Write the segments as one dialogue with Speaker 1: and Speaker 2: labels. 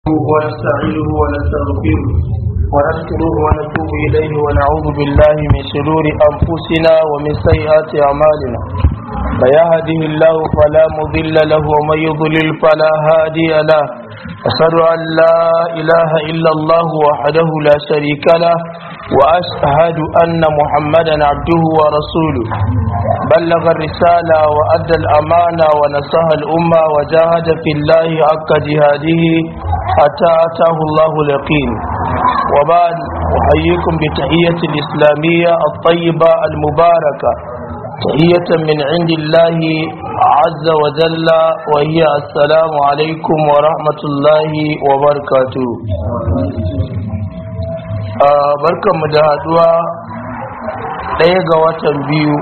Speaker 1: ونستعينه ونستغفره ونشكره ونتوب إليه ونعوذ بالله من شرور أنفسنا ومن سيئات أعمالنا فيهده الله فلا مضل له ومن يضلل فلا هادي له أشهد أن لا إله إلا الله وحده لا شريك له وأشهد أن محمدا عبده ورسوله بلغ الرسالة وأدى الأمانة ونصح الأمة وجاهد في الله حق جهاده حتى أتاه الله اليقين وبعد أحييكم بتحية الإسلامية الطيبة المباركة تحية من عند الله عز وجل وهي السلام عليكم ورحمة الله وبركاته barkanmu da haduwa ɗaya ga watan biyu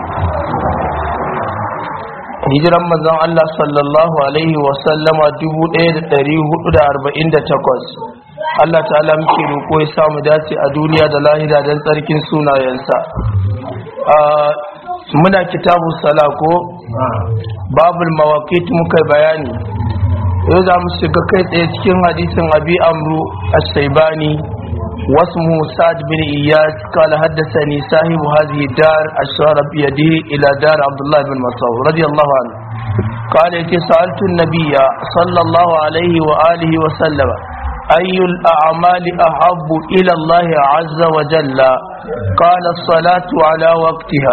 Speaker 1: hijiran manzon Allah sallallahu alaihi wasallama 1448 Allah ta'ala muke roƙo ya samu dace a duniya da lahira don tsarkin sunayensa muna kitabu sala ko babul mawaqit muka bayani yau za mu shiga kai tsaye cikin hadisin abi amru as-saibani واسمه سعد بن إياس قال حدثني صاحب هذه الدار أشار بيده إلى دار عبد الله بن مسعود رضي الله عنه قال سألت النبي صلى الله عليه وآله وسلم أي الأعمال أحب إلى الله عز وجل قال الصلاة على وقتها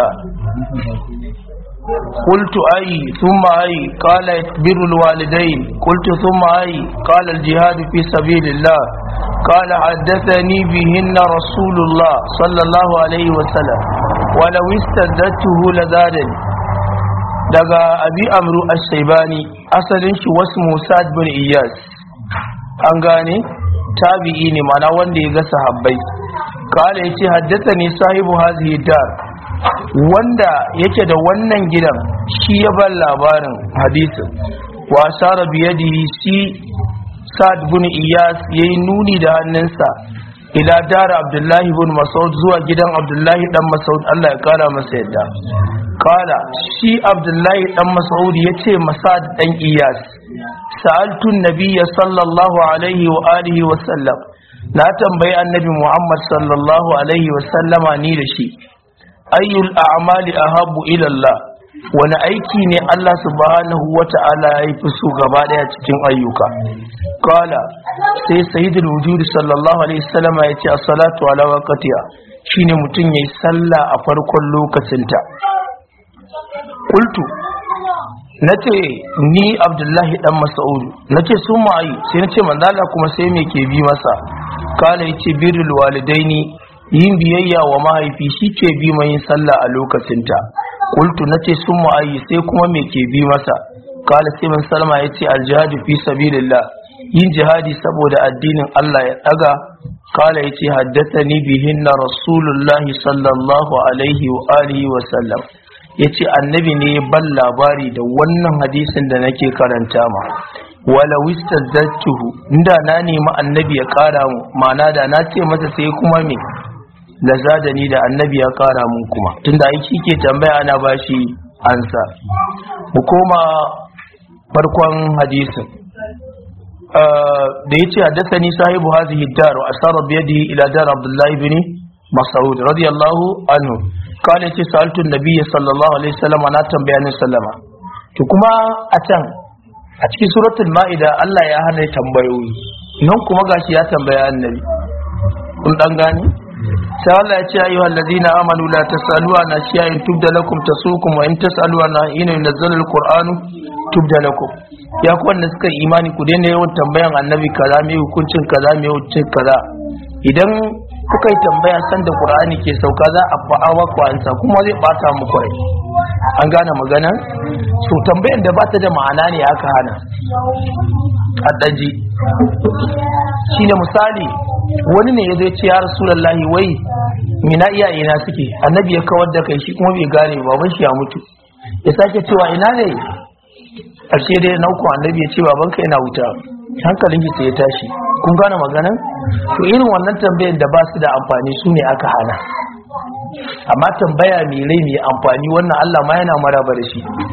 Speaker 1: قلت أي ثم أي قال بر الوالدين قلت ثم أي قال الجهاد في سبيل الله قال حدثني بهن رسول الله صلى الله عليه وسلم ولو استزدته لزادني daga abi amru as-saibani asalin shi wasu musad bin iyas an gane tabi'i ne mana wanda ya ga sahabbai kala yace haddathani sahibu hazihi dar wanda yake da wannan gidan shi ya bar labarin hadisin wa ashara biyadihi si sa'ad bin iyas yayi nuni da hannunsa ila dar abdullahi bin mas'ud zuwa gidan abdullahi dan mas'ud Allah ya kara masa yadda kala shi abdullahi dan mas'ud yace masad dan iyas sa'altu nabiyya sallallahu alaihi wa alihi wa sallam na tambayi annabi muhammad sallallahu alaihi wa sallama ni da shi ayyul a'mali ahabbu ila Allah wani aiki ne Allah subhanahu wata'ala ya fi so gaba daya cikin ayyuka kala sai sayyidul wujud sallallahu alaihi wasallama ya ce as-salatu ala waqtiha shine mutum yayi sallah a farkon lokacinta qultu nace ni abdullahi dan mas'ud nace su mai sai nace manzala kuma sai me ke bi masa kala yace birrul walidaini yin biyayya wa mahaifi shi ke bi mai yin sallah a lokacinta kultu na ce sun ma'ayi sai kuma me ke bi masa kala sai man salma ya ce aljihadu fi sabilillah yin jihadi saboda addinin Allah ya daga kala ya ce haddasa ni bihin na rasulullahi sallallahu alaihi wa alihi wa sallam ya ce annabi ne ya ban labari da wannan hadisin da nake karanta ma wala wistazzatuhu inda na nemi annabi ya kara mu ma'ana da na ce masa sai kuma me da zadani da annabi ya kara mun kuma tunda ai shi ke tambaya ana bashi ansa mu koma farkon hadisin da yace haddathani sahibu hadhihi dar wa asara bi yadihi ila dar abdullah ibn mas'ud radiyallahu anhu kana yace saltu nabiyyi sallallahu alaihi wasallam ana tambaya ne sallama to kuma a can a cikin suratul ma'ida Allah ya hana tambayoyi nan kuma gashi ya tambaya annabi kun dan gani sai Allah ya ce ayyuhal ladina amanu la tasalu an ashiyain tubda lakum tasukum wa in tasalu an ina yunzalu alquranu tubda lakum ya ku wanda suka imani ku daina yawan tambayan annabi kaza me hukuncin kaza me hukuncin kaza idan kuka yi tambaya san da qur'ani ke sauka za a fa'awa ku ansa kuma zai bata muku rai an gane magana so tambayan da bata da ma'ana ne aka hana addaji shine misali wani ne ya zai ce ya rasulallahi wai mina iyaye na suke annabi ya kawar da kai shi kuma bai gane baban shi ya mutu ya sake cewa ina ne ƙarshe dai na uku annabi ya ce baban ka yana wuta hankalin shi sai ya tashi kun gane maganan to irin wannan tambayan da ba su da amfani su ne aka hana amma tambaya mai rai mai amfani wannan Allah ma yana maraba da shi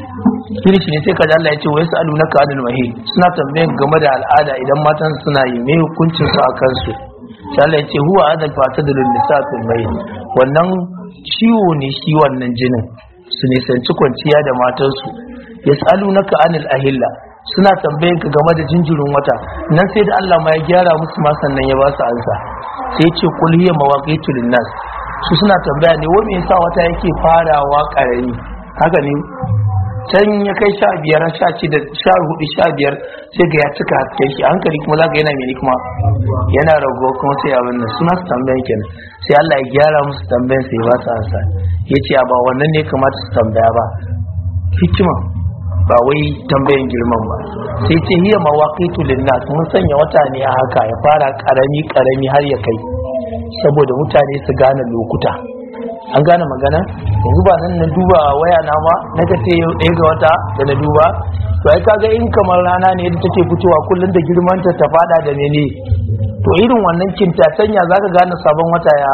Speaker 1: shine shi ne sai kaji Allah ya ce wa yas'alunaka anil mahid suna tambayan game da al'ada idan matan suna yi me hukuncin su a kansu sai Allah ya ce huwa adal fatadul nisa fil mahid wannan ciwo ne shi wannan jinin su nisanci kwanciya da matansu yas'alunaka anil ahilla suna tambayan ka game da jinjirin wata nan sai da Allah ma ya gyara musu ma sannan ya ba su ansa sai ya ce kul hiya mawaqitu linnas su suna tambaya ne wai me yasa wata yake farawa karami haka ne can ya kai sha biyar sha shida sha hudu sha biyar sai ga ya cika hasken shi hankali kuma za ka yana mene kuma yana rago kuma sai abin nan suna su tambayan kenan sai Allah ya gyara musu tambayan sai ba su ansa ya ce ba wannan ne kamata su tambaya ba hikima ba wai tambayan girman ba sai ce hiya mawaqitu linnas mun sanya wata ne a haka ya fara karami karami har ya kai saboda mutane su gane lokuta an gane magana yanzu ba nan na duba waya na ma na ka ce yau ɗaya ga wata da na duba to ai kaga in kamar rana ne da take fitowa kullum da girmanta ta fada da mene to irin wannan kintatanya zaka gane sabon wata ya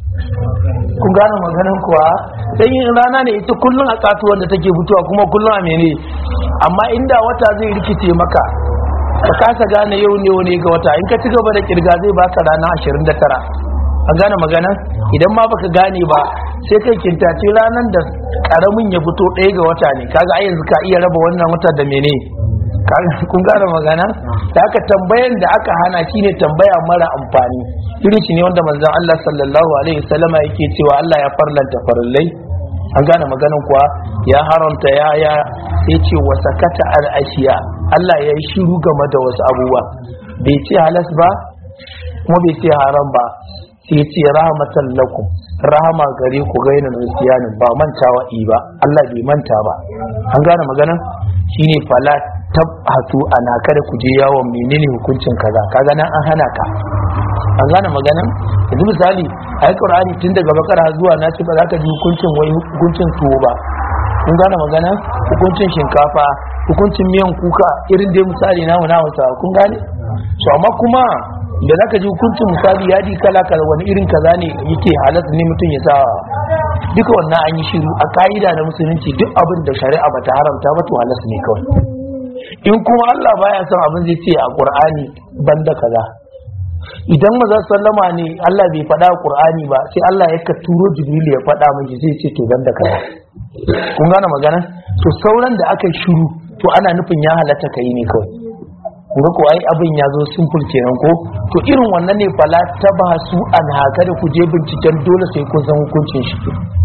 Speaker 1: kun gane maganan kuwa dan yin rana ne ita kullum a katuwar da take fitowa kuma kullum a mene amma inda wata zai rikice maka ka kasa gane yau ne wani ga wata in ka ci gaba da kirga zai baka rana 29 an gane magana idan ma baka gane ba sai kai kintace ranar da karamin ya fito ɗaya ga wata ne kaga ai yanzu ka iya raba wannan wata da mene kun gane magana da aka tambayan da aka hana shine tambaya mara amfani irin shi ne wanda manzon Allah sallallahu alaihi wasallama yake cewa Allah ya farlanta farillai an gane maganan kuwa ya haramta ya ya sai ce wa sakata al ashiya Allah ya yi shiru game da wasu abubuwa bai ce halas ba kuma bai ce haram ba sai ce rahmatan lakum rahama gare ku gaina nasiyanin ba mantawa i ba Allah bai manta ba an gane magana shine fala tabhatu ana kada ku je yawon menene hukuncin kaza kaga nan an hana ka an gane magana yanzu misali ayi qur'ani tun daga bakara zuwa na ce ba za ka ji hukuncin wai hukuncin tuwo ba kun gane magana hukuncin shinkafa hukuncin miyan kuka irin dai misali namu na hausa kun gane to amma kuma da za ka ji hukuncin misali yadi kala kala wani irin kaza ne yake halatta ne mutum ya sa duka wannan an yi shiru a ka'ida na musulunci duk abin da shari'a bata haramta ba to halatta ne kawai in kuma Allah baya son abin zai ce a Qur'ani banda kaza idan maza sallama ne Allah bai faɗa Qur'ani ba sai Allah ya ka turo Jibril ya faɗa miki zai ce to banda kaza kun gane magana to sauran da aka shiru to ana nufin ya halatta kai ne kawai ga ko ai abin ya zo simple kenan ko to irin wannan ne fala ta ba su an haka da ku je binciken dole sai kun san hukuncin shi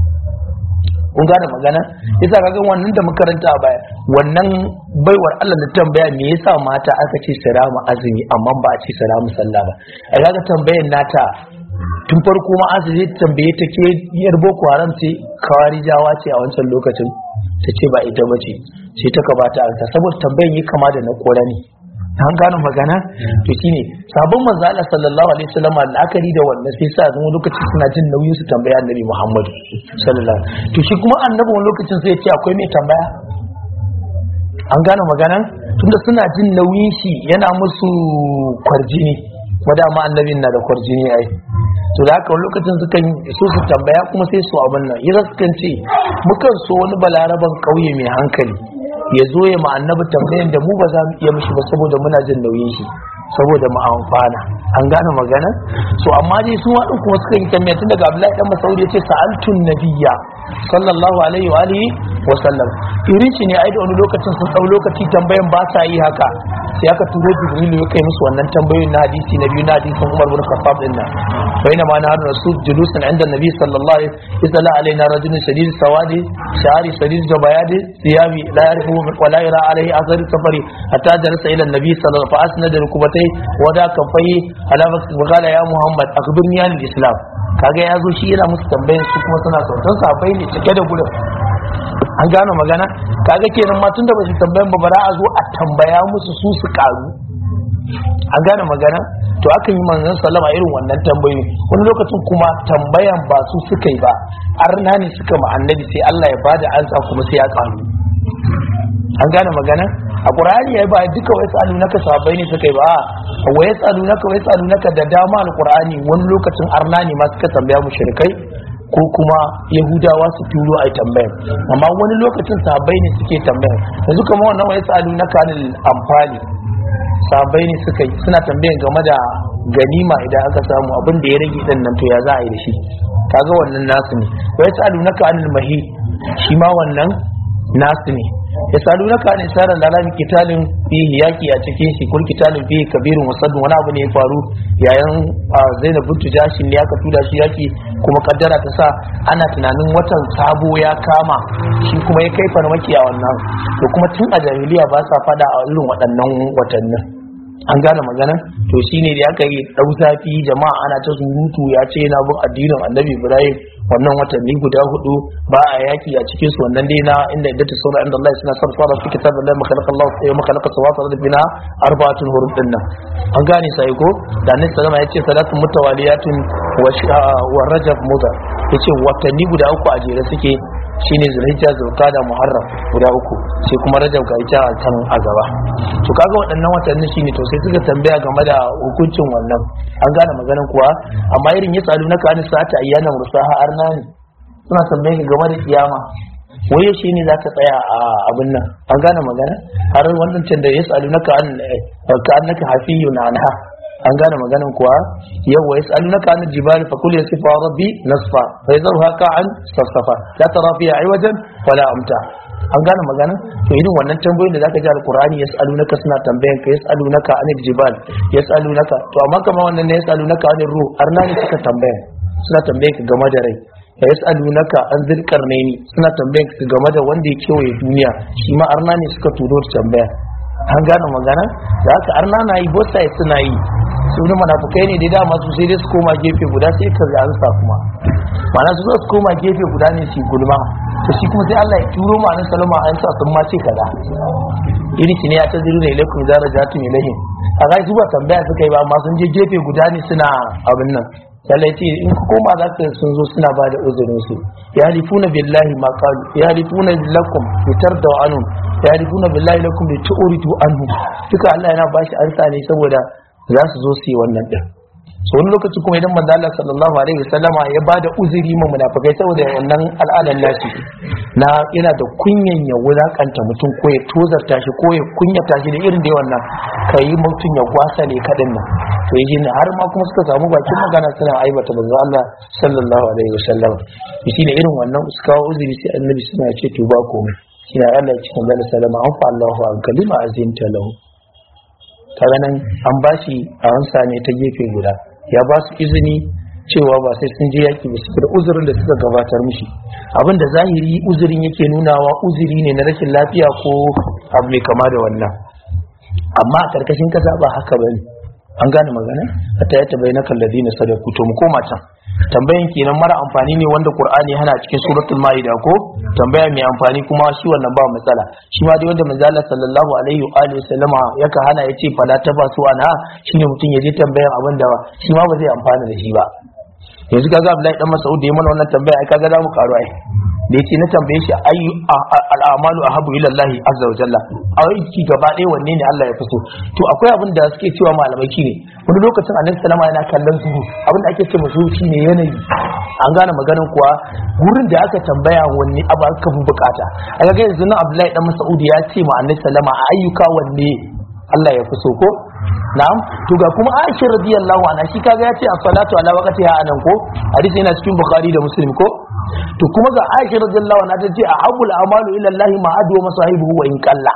Speaker 1: kun gane magana yasa kaga wannan da makaranta a baya wannan baiwar Allah da tambaya me yasa mata aka ce sirama azumi amma ba a ce siramu sallah ba ai kaga tambayar nata tun farko ma azumi tambaye ta ke yar boko haram ce kawarijawa ce a wancan lokacin ta ce ba ita ba ce sai ta ka bata ansa saboda tambayan yi kama da na kora ne an gano magana to shine sabon manzo Allah sallallahu alaihi wasallam al'akari da wannan sai sa zama lokaci suna jin nauyin su tambaya annabi Muhammad sallallahu to shi kuma annabi wani lokacin sai ya ce akwai mai tambaya an gano magana tunda suna jin nauyin shi yana musu kwarjini wada ma annabin na da kwarjini ai to da haka wani lokacin sukan so su tambaya kuma sai su abin nan yasa sukan ce mukan so wani balaraban kauye mai hankali ya zo ya annabi tambayan da mu ba za mu iya mishi ba saboda muna jin nauyin shi saboda mu amfana an gane magana so amma dai su waɗin kuma suka yi tambaya tun daga Abdullahi dan Masaudi ya ce sa'altun nabiyya sallallahu alaihi wa alihi wa sallam irin shi ne ai da wani lokacin sun dau lokaci tambayan ba sa yi haka sai aka turo Jibril ya kai musu wannan tambayoyin na hadisi na biyu na hadisin Umar bin Khattab din nan bayna ma nahar rasul julusan inda nabi sallallahu alaihi wa sallam alaina rajulun shadid sawadi shari shadid jabayadi siyabi la yarifu wa la yara alaihi athar safari hatta darasa ila nabi sallallahu alaihi wa sallam fa asnada rukubatai wa da kafai ala qala ya muhammad akhbirni an islam kaga ya zo shi yana musu tambayan su kuma suna sautan safai ne cike da gudun an gano magana kaga kenan ma tunda ba su tambayan ba bara a zo a tambaya musu su su karu an gane magana to akan yi manzon sallama irin wannan tambayoyi wani lokacin kuma tambayan ba su suka yi ba arna ne suka ma annabi sai Allah ya bada ansa kuma sai ya karu an gane magana a qur'ani yayi ba duka wai tsalu naka sahabbai ne suka yi ba wai tsalu naka wai tsalu naka da dama alqur'ani wani lokacin arna ne ma suka tambaya mushrikai ko kuma yahudawa su turo a tambayar amma wani lokacin sahabbai ne suke tambayar yanzu kamar wannan wani sa'alu na kanil amfani sahabbai ne suka yi suna tambayan game da ganima idan aka samu abin da ya rage din nan to ya za a yi da shi kaga wannan nasu ne wai sa'alu na kanil mahi shi ma wannan nasu ne ya salu na kane sarar lalami kitalin fihi yaki a cikin shi kul kitalin fihi kabirin wasadun wani abu ne ya faru yayin zainab bintu jashin ne aka tura shi yaki kuma kaddara ta sa ana tunanin watan sabo ya kama shi kuma ya kai farmaki a wannan to kuma tun a jahiliya ba sa fada a irin waɗannan watannin an gane magana to shine da aka yi dau zafi jama'a ana ta surutu ya ce yana bin addinin annabi ibrahim wannan watanni guda hudu ba a yaki a cikin su wannan dai na inda idda ta saura inda Allah suna sarfara fi kitab Allah makalaka Allah ya makalaka sawata da bina arba'atun hurum din nan an gane sai ko da nan sallama ya ce salatun mutawaliyatun wa rajab mudar yace watanni guda uku a jere suke shine zulhijja zulqada muharram guda uku sai kuma rajab ga ita kan a gaba to kaga waɗannan watanni shine to sai suka tambaya game da hukuncin wannan an gane maganan kuwa amma irin ya tsalu na kani sa'ata ayyana mursaha arna ne suna tambaye ka game da kiyama waye shi ne za ka tsaya a abin nan an gane magana har wannan can da ya tsalu na ka annaka hafiyun anha an gane maganin kuwa yau wa yas'alunaka an jibali fa kul yasifa rabbi nasfa fa yadharuha ka'an safsafa la tara fiha iwajan wala amta an gane maganin to irin wannan tambayoyin da zaka ji alqur'ani yas'alunaka suna tambayan ka yas'alunaka anil jibal yas'alunaka to amma kamar wannan ne yas'alunaka anil ruh arna ne suka tambaya suna tambayan ka game da rai ya yas'alunaka an zilkarnaini suna tambayan ka game da wanda ya kewaye duniya shi ma arna ne suka turo tambaya an gane magana da haka arna na yi both sides suna yi su ne munafukai ne da dama su sai dai su koma gefe guda sai ka ga ansa kuma ma'ana su zo su koma gefe guda ne su gulma to shi kuma sai Allah ya turo ma nan salama an sa sun ma ce kaza iri ne ya taziru ne ilaikum zara jatu ilaihim a ga su ba tambaya suka yi ba amma sun je gefe guda ne suna abin nan sai ce in ku koma za ka sun zo suna ba da uzurin su ya halifuna billahi ma qalu ya halifuna lakum fitar da anum ya halifuna billahi lakum li tu'ridu anhum duka Allah yana bashi ansa ne saboda za su zo su yi wannan din so wani lokaci kuma idan manzo Allah sallallahu alaihi wasallama ya bada uzuri ma munafikai saboda wannan al'adan nashi na yana da kunyan ya wulakanta mutum ko ya tozarta shi ko ya kunyata shi da irin da wannan kai mutum ya gwasa ne kadin nan to yi ne har ma kuma suka samu bakin magana suna aibata manzo Allah sallallahu alaihi wasallam shi ne irin wannan suka kawo uzuri sai annabi suna ce to ba komai shi ne Allah ya ce manzo sallama an fa Allahu an kalima azinta lahu kaga nan an bashi a hansa ne ta gefe guda ya ba su izini cewa ba sai sun je yaki ba da uzurin da suka gabatar mishi abin da zahiri uzurin yake nunawa uzuri ne na rashin lafiya ko abu mai kama da wannan amma a karkashin kasa ba haka bane an gane magana hatta ya tabayyana kalladina sadaku to mu koma can tambayan kenan mara amfani ne wanda qur'ani hana cikin suratul maida ko tambaya mai amfani kuma shi wannan ba matsala shi ma dai wanda manzo Allah sallallahu alaihi wa alihi wasallama yaka hana yace fala tabasu ana shine mutum ya je tambayan abin da shi ma ba zai amfana da shi ba yanzu kaga Abdullahi dan Mas'ud da ya mana wannan tambaya ai kaga za mu karu ai da yace na tambaye shi ayu al'amalu ahabu ila Allah azza wa jalla aiki gaba ɗaya wanne ne Allah ya fi so to akwai abin da suke cewa malamai ne wani lokacin annabi sallama yana kallon su abin da ake ce musu shine yanayi an gane maganin kuwa gurin da aka tambaya wanne abu aka fi bukata a ga yanzu nan Abdullahi dan Mas'ud ya ce ma annabi sallama a ayyuka wanne Allah ya fi so ko na'am to ga kuma Aisha radiyallahu anha shi kaga ya ce as-salatu ala waqtiha anan ko hadisi yana cikin Bukhari da Muslim ko to kuma ga Aisha radiyallahu anha ta ce ahabul amalu ila Allah ma adu masahibuhu wa in qalla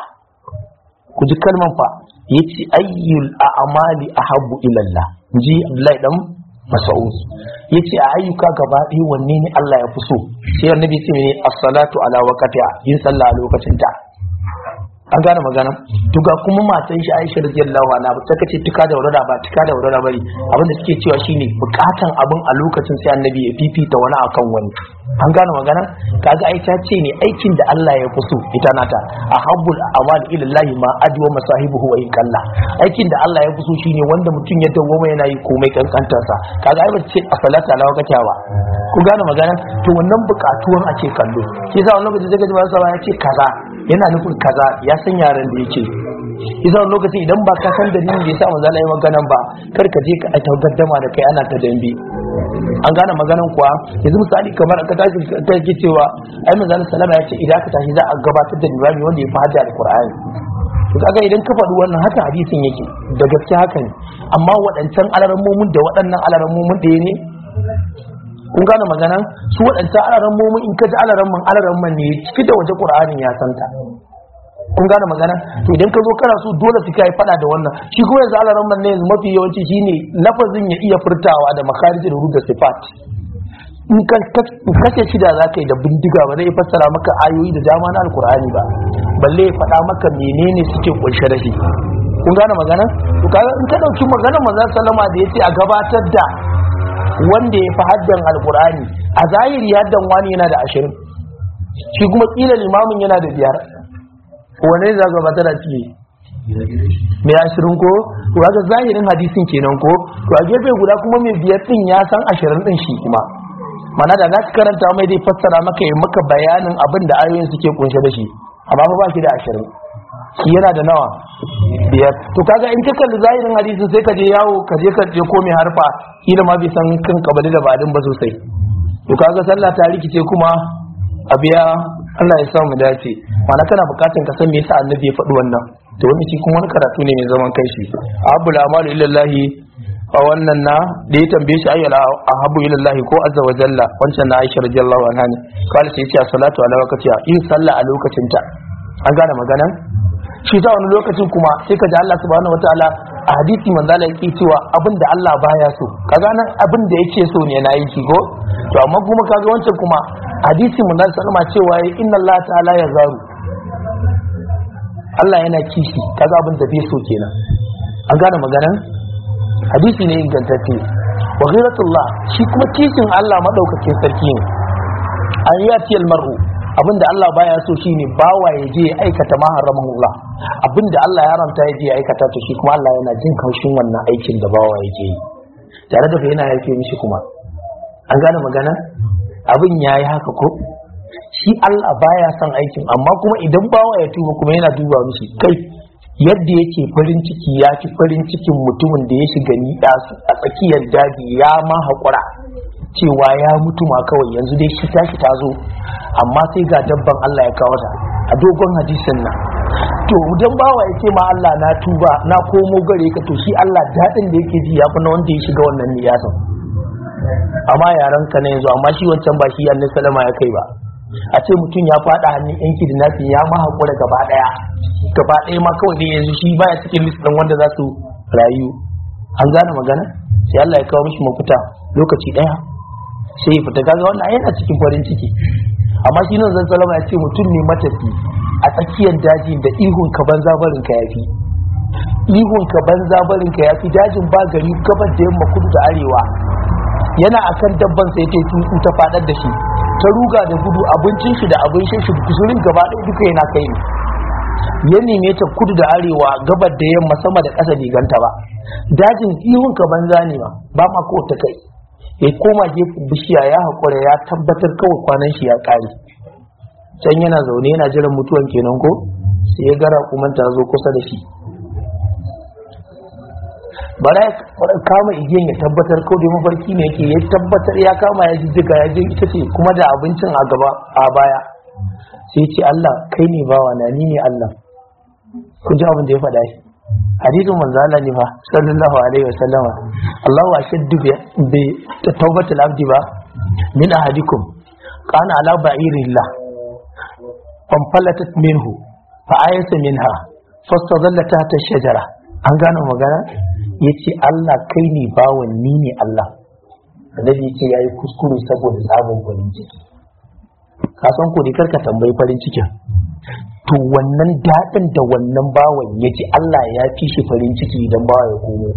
Speaker 1: ku ji kalman fa yace ayyul a'mali ahabbu ila Allah ji Abdullahi dan Mas'ud yace a ayyuka gaba ɗaya wanne ne Allah ya fi so sai annabi ce ne as-salatu ala waqtiha yin sallah a lokacin ta an gane magana to ga kuma matan shi Aisha radiyallahu anha ba ta kace tuka da wurara ba tuka da wurara bari abinda suke cewa shine bukatan abin a lokacin sai annabi ya fifita wani akan wani an gane magana kaga ai ta ce ne aikin da Allah ya fi so ita nata ahabbul amal ila Allah ma adwa masahibuhu wa in kalla aikin da Allah ya fi so shine wanda mutum ya dawo yana yi komai kankantar sa kaga ai ba ce a salata ala wakata ba ku gane magana to wannan bukatuwan ake kallo shi yasa wannan lokaci zaka ji ba sa ya ce kaza yana nufin kaza ya san yaran da yake yasa wani lokacin idan ba ka san dalilin da yasa manzo Allah ya maganan ba kar ka je ka ta gaddama da kai ana ta dambe an gane maganan kuwa yanzu misali kamar ka tashi ta yake cewa ai manzo Allah sallama ya ce idan ka tashi za a gabatar da limami wanda ya fi hajji alqur'ani to kaga idan ka faɗi wannan haka hadisin yake da gaske haka ne amma waɗancan alarammomin da waɗannan alarammomin ɗaya ne kun gane magana su waɗancan alarammomin in ka ji alaramman alaramman ne ciki da waje ƙur'anin ya santa kun gane magana to idan ka zo kana so dole su kai faɗa da wannan shi kuma yanzu alaramman ne yanzu mafi yawanci shine lafazin ya iya furtawa da makarijin da sifat in kace shida za ka yi da bindiga ba zai fassara maka ayoyi da dama na alkur'ani ba balle ya faɗa maka menene suke kunshe da shi kun gane magana to kaga in ka dauki maganar manzon sallama da yace a gabatar da wanda ya fi haddan alkur'ani a zahiri haddan wani yana da ashirin shi kuma kila limamin yana da biyar wane za gabatar da ciki mai ashirin ko to kaga zahirin hadisin kenan ko to a gefe guda kuma mai biyar din ya san ashirin din shi kuma mana da za ka karanta mai dai fassara maka yi maka bayanin abin da ayoyin suke kunshe da shi amma fa ba shi da ashirin shi yana da nawa biyar to kaga in ka kalli zahirin hadisin sai ka je yawo ka je ka je ko mai harfa kila ma bai san kan kabali da badin ba sosai to kaga sallah ta rikice kuma a biya Allah ya sa mu dace mana kana bukatun ka san me yasa annabi ya faɗi wannan to wani shi kuma wani karatu ne mai zaman kai shi abul amalu illallahi a wannan na da ya tambaye shi ayyala a habu ilallahi ko azza wa jalla wancan na aisha radiyallahu anha ne kawai sai ce salatu ala waqtiha yin sallah a lokacin ta an gane maganan shi ta wani lokacin kuma sai ka ji Allah subhanahu wataala a hadisi manzo Allah yake cewa abin da Allah baya so kaga nan abin da yake so ne na yi ko to amma kuma kaga wancan kuma hadisi manzo sallama cewa inna Allah ta'ala ya zaru Allah yana kishi kaga abin da bai so kenan an gane maganan hadisi ne ingantacce wa ghiratullah shi kuma kishin Allah madaukakin sarki ne an yati mar'u abinda Allah baya so shine bawa ya je aikata ma haramahullah abinda Allah ya haramta ya je aikata to shi kuma Allah yana jin kaushin wannan aikin da bawa yake yi tare da fa yana yake mishi kuma an gane magana abin yayi haka ko shi Allah baya son aikin amma kuma idan bawa ya tuba kuma yana duba mishi kai yadda yake farin ciki ya fi farin cikin mutumin da ya shiga niɗa a tsakiyar daji ya ma haƙura cewa ya mutu ma kawai yanzu dai shi tashi ta zo amma sai ga dabban Allah ya kawo ta a dogon hadisin nan to idan bawa ya ce ma Allah na tuba na komo gare ka to shi Allah daɗin da yake ji ya fi na wanda ya shiga wannan niyasan amma yaran ka na yanzu amma shi wancan ba shi annabi salama ya kai ba a ce mutum ya faɗa hannun yanki da nasi ya ma haƙura gaba ɗaya gaba ɗaya ma kawai dai yanzu shi baya cikin list ɗin wanda za su rayu an gane magana sai Allah ya kawo mishi mafita lokaci ɗaya sai ya fita kaga wannan yana cikin farin ciki amma shi nan zan salama ya ce mutum ne matafi a tsakiyar daji da ihun ka banza barin ka yafi ihun ka banza barin ka yafi dajin ba gari gabar da yamma kudu da arewa yana akan dabban sai ta tutsu ta fadar da shi ta ruga da gudu abincin shi da abin shi guzurin gaba ɗaya duka yana kai ne ya neme ta kudu da arewa gabar da yamma sama da ƙasa ganta ba dajin ihun ka banza ne ma ba ma ko ta kai ya koma gefen bishiya ya haƙura ya tabbatar kawai kwanan shi ya ƙare can yana zaune yana jiran mutuwan kenan ko sai ya gara kuma ta zo kusa da shi bara ya kama igiyan ya tabbatar kawai da mafarki ne yake ya tabbatar ya kama ya jijjiga ya je ita ce kuma da abincin a gaba a baya sai ce Allah kai ne bawa na ni ne Allah ku ji abin da ya faɗa shi hadisin manzo Allah ne fa sallallahu alaihi wasallama Allahu ashaddu bi tawbatil abdi ba min ahadikum kana ala ba'irillah fanfalatat minhu fa ayasa minha fastadalla tahta shajara an gano magana yace Allah kai ne bawan ni ne Allah annabi yace yayi kuskure saboda sabon farin ciki ka san ko kar ka tambayi farin cikin to wannan daɗin da wannan bawan ya ji Allah ya fi shi farin ciki idan bawa ya komo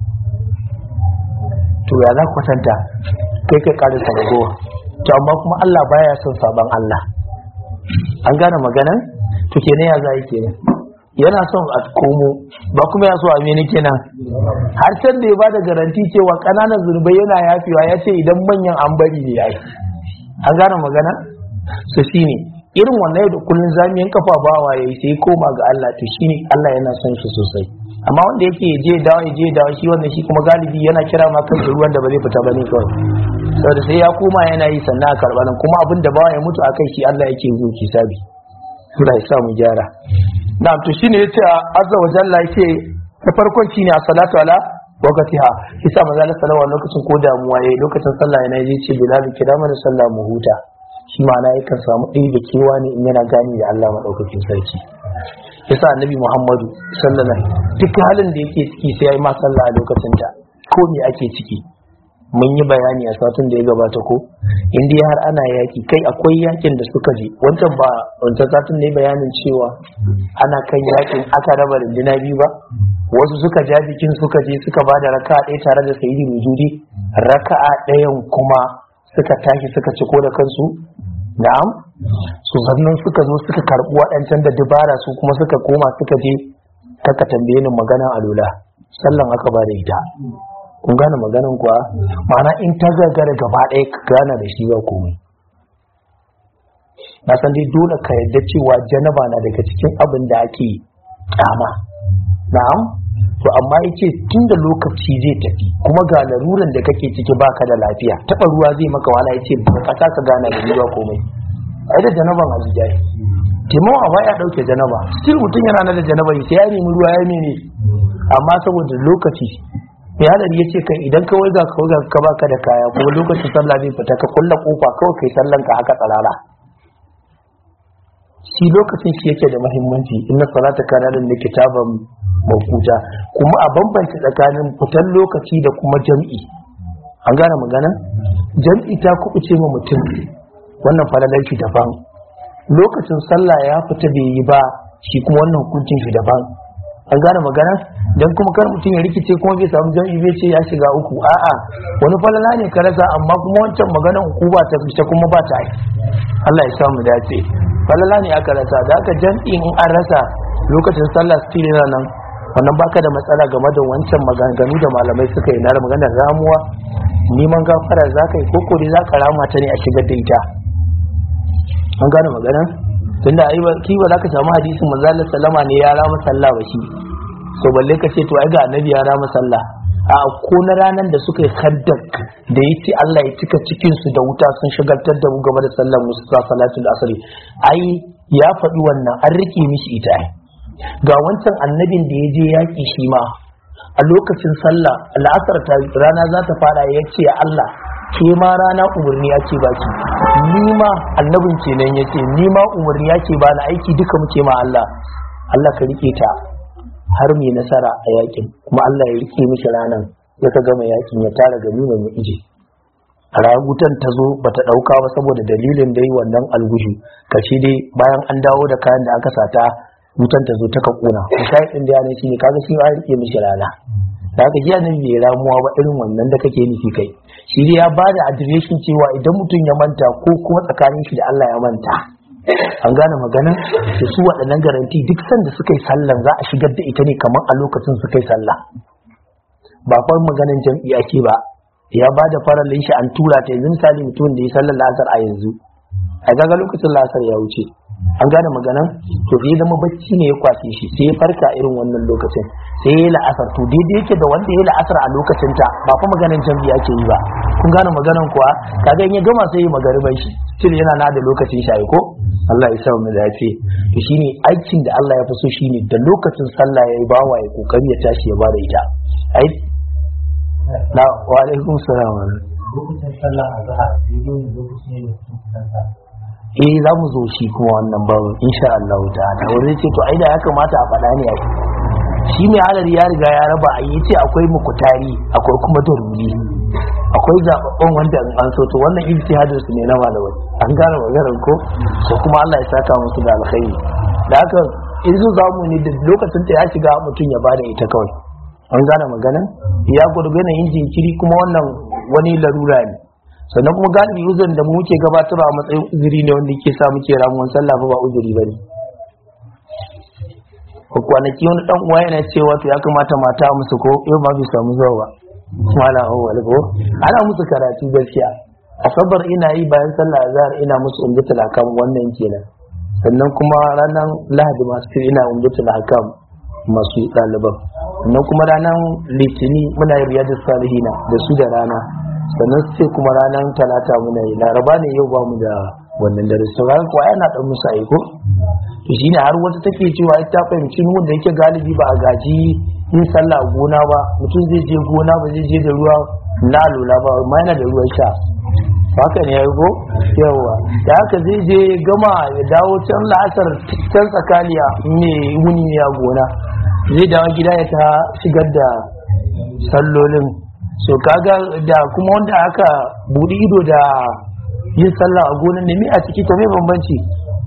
Speaker 1: to ya za kwatanta kai kai ƙarin sabagowa to amma kuma Allah baya son sabon Allah an gane maganan to kenan ya za yi kenan yana son a komo ba kuma ya so a mene kenan har can da ya bada garanti cewa ƙananan zunubai yana yafewa ya ce idan manyan an bari ne ya yi an gane magana su shine irin wannan yau da kullun zamiyan kafa bawa yayi sai koma ga Allah to shine Allah yana son shi sosai amma wanda yake je dawo ya je dawo shi wannan shi kuma galibi yana kira ma kan ruwan da ba zai fita bane kawai saboda sai ya koma yana yi sannan a karɓa nan kuma abin da bawa ya mutu akai shi Allah yake zo kisabi Allah ya sa mu gyara na'am to shine yace azza wa jalla yake da farkon shine as-salatu ala waqtiha yasa manzo Allah sallallahu lokacin ko damuwa yayi lokacin sallah yana yaje ce bilal kira mana sallah mu huta shi ma'ana yakan samu ɗaya da kewa ne in yana gani da Allah madaukakin sarki yasa annabi Muhammadu sallallahu alaihi duk halin da yake ciki sai yayi ma sallah a lokacin ta ko me ake ciki mun yi bayani a satin da ya gabata ko in dai har ana yaki kai akwai yakin da suka je wancan ba wancan satin ne bayanin cewa ana kan yakin aka raba runduna biyu ba wasu suka ja bikin suka je suka ba da raka'a ɗaya tare da sayyidi mujudi raka'a ɗayan kuma suka tashi suka ci ko da kansu na'am su sannan suka zo suka karɓi waɗancan da dubara su kuma suka koma suka je kaka tambaye ni maganan alula sallan aka ba da ita kun gane maganan kuwa ma'ana in ta gagara gaba ɗaya ka gana da shi ba komai na san dai dole ka yadda cewa janaba na daga cikin abin da ake kyama na'am to amma yace tun da lokaci zai tafi kuma ga laruran da kake ciki baka da lafiya taɓa ruwa zai maka wala yace ba ka ka gana da ruwa komai ai da janaban a jijai timon a baya dauke janaba still mutum yana nan da janaba sai ya nemi ruwa ya mene amma saboda lokaci mai hadari ya ce kai idan ka waiga ka waiga ka baka da kaya kuma lokacin sallah zai fita ka kulla kofa kawai kai sallan ka haka tsarara shi lokacin shi yake da muhimmanci inna salata kana da kitaban mawquta kuma a bambanta tsakanin fitan lokaci da kuma jam'i an gane magana jam'i ta kubuce ma mutum wannan falalar shi daban lokacin sallah ya fita bai yi ba shi kuma wannan hukuncin shi daban an gane magana dan kuma kar mutum ya rikice kuma bai samu jam'i bai ce ya shiga uku a'a wani falala ne ka rasa amma kuma wancan maganar uku ba ta fita kuma ba ta yi Allah ya samu dace falala ne aka rasa da aka jam'i in an rasa lokacin sallah still yana nan wannan baka da matsala game da wancan maganganu da malamai suka yi na maganar ramuwa neman gafara za ka yi koko dai za ka rama ta ne a shigar da ita an gane magana tunda ai ki ba za ka samu hadisin manzo Allah sallama ne ya rama sallah ba shi so balle ka ce to ai ga annabi ya rama sallah a ko na ranar da suka yi kaddak da ya ce Allah ya cika cikin su da wuta sun shigaltar da mu game da sallar musu salatul asri ai ya faɗi wannan an rike mishi ita ai ga wancan annabin da ya je yaƙi shi ma a lokacin sallah la'asar ta rana za ta fara ya ce Allah ke ma rana umarni ya ce baki ni ma annabin kenan ya ce ni ma umarni ya ce ba na aiki duka muke ma Allah Allah ka rike ta har mai nasara a yakin kuma Allah ya rike mishi ranan ya ka gama yakin ya tara gani mai mu ije a ragutan ta zo bata dauka ba saboda dalilin dai wannan algushu kashi dai bayan an dawo da kayan da aka sata wutan ta zo ta ka kuna misali din da yana shine kaga shi an rike mishi rana da haka jiya nan bai ramuwa ba irin wannan da kake nufi kai shi dai ya bada adireshin cewa idan mutum ya manta ko kuma tsakanin shi da Allah ya manta an gane magana da su waɗannan garanti duk sanda suka yi sallan za a shigar da ita ne kamar a lokacin suka yi sallah ba fa maganan jam'i ake ba ya ba da farallin shi an tura ta yanzu misali mutum da ya sallar lasar a yanzu a gaga lokacin lasar ya wuce an gane maganan to sai zama bacci ne ya kwashe shi sai ya farka irin wannan lokacin sai ya la'asar to daidai yake da wanda ya la'asar a lokacin ta ba fa maganan jam'i ake yi ba kun gane maganan kuwa kaga in ya gama sai ya magariban shi still yana na da lokacin shi ko Allah ya sa mu dace to shine aikin da Allah ya fi so shine da lokacin sallah yayi bawa ya kokari ya tashi ya bada ita ai na wa alaikum salam
Speaker 2: lokacin sallah a zahar daidai ne lokacin ne da kusa
Speaker 1: eh za mu zo shi kuma wannan babu insha Allah ta'ala wanda ce to ai da ya kamata a faɗa ne ai shi mai halar ya riga ya raba a yi ce akwai mukutari akwai kuma daruri akwai zababban wanda an so to wannan ijtihadin su ne na malamai an gane maganar ko ko kuma Allah ya saka musu da alkhairi da haka in zo zamu ne da lokacin ta ya shiga mutum ya bada ita kawai an gane magana ya gurgana yin jinkiri kuma wannan wani larura ne sannan kuma galibi uzun da mu muke gabatarwa a matsayin uzuri ne wanda yake sa muke ramuwan sallah ba uzuri bane ko kwanaki wani dan uwa yana cewa to ya kamata mata musu ko yau ma bai samu zuwa ba mala awwal ko ana musu karatu gaskiya asabar ina yi bayan sallah azhar ina musu umdatul akam wannan kenan sannan kuma ranar lahadi masu ina umdatul hakam masu ɗaliban sannan kuma ranar litini muna yin riyadus salihina da su da rana sannan sai kuma ranar talata muna yi laraba ne yau ba mu da wannan dare su ranar kuwa yana ɗan musu aiko to shine har wata take cewa ita fahimci nun da yake galibi ba a gaji yin sallah a gona ba mutum zai je gona ba zai je da ruwa na lula ba amma yana da ruwan sha haka ne ya go yawa da haka zai je gama ya dawo can la'asar can tsakaniya ne wuni ne a gona zai dawo gida ya ta shigar da sallolin so kaga da kuma wanda aka buɗi ido da yin sallah a gonan ne mi a ciki ta mai bambanci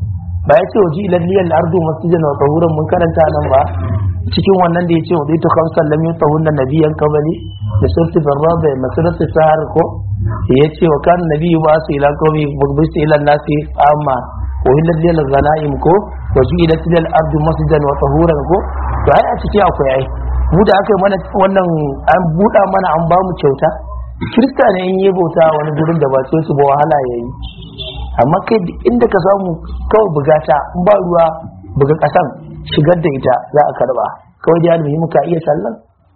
Speaker 1: ba ya ce waje ilan liyal ardu masjidan wa tahuran mun karanta nan ba cikin wannan da ya ce wadai to kamsan lam yutahun da nabiyan kabali da surti barra da masirati sahar ko ya ce wa kan nabi ba su ila kawai bugbista ila nasi amma wa hilal liyal zanaim ko waje ilan liyal ardu masjidan wa tahuran ko to ai a ciki akwai ai mu da aka yi mana wannan an buɗa mana an ba mu kyauta kirista ne in yi bauta wani gurin da ba ce su ba wahala ya yi amma kai inda ka samu kawai bugata in ba ruwa buga kasan shigar da ita za a karba kawai da almuhimmi ka iya sallan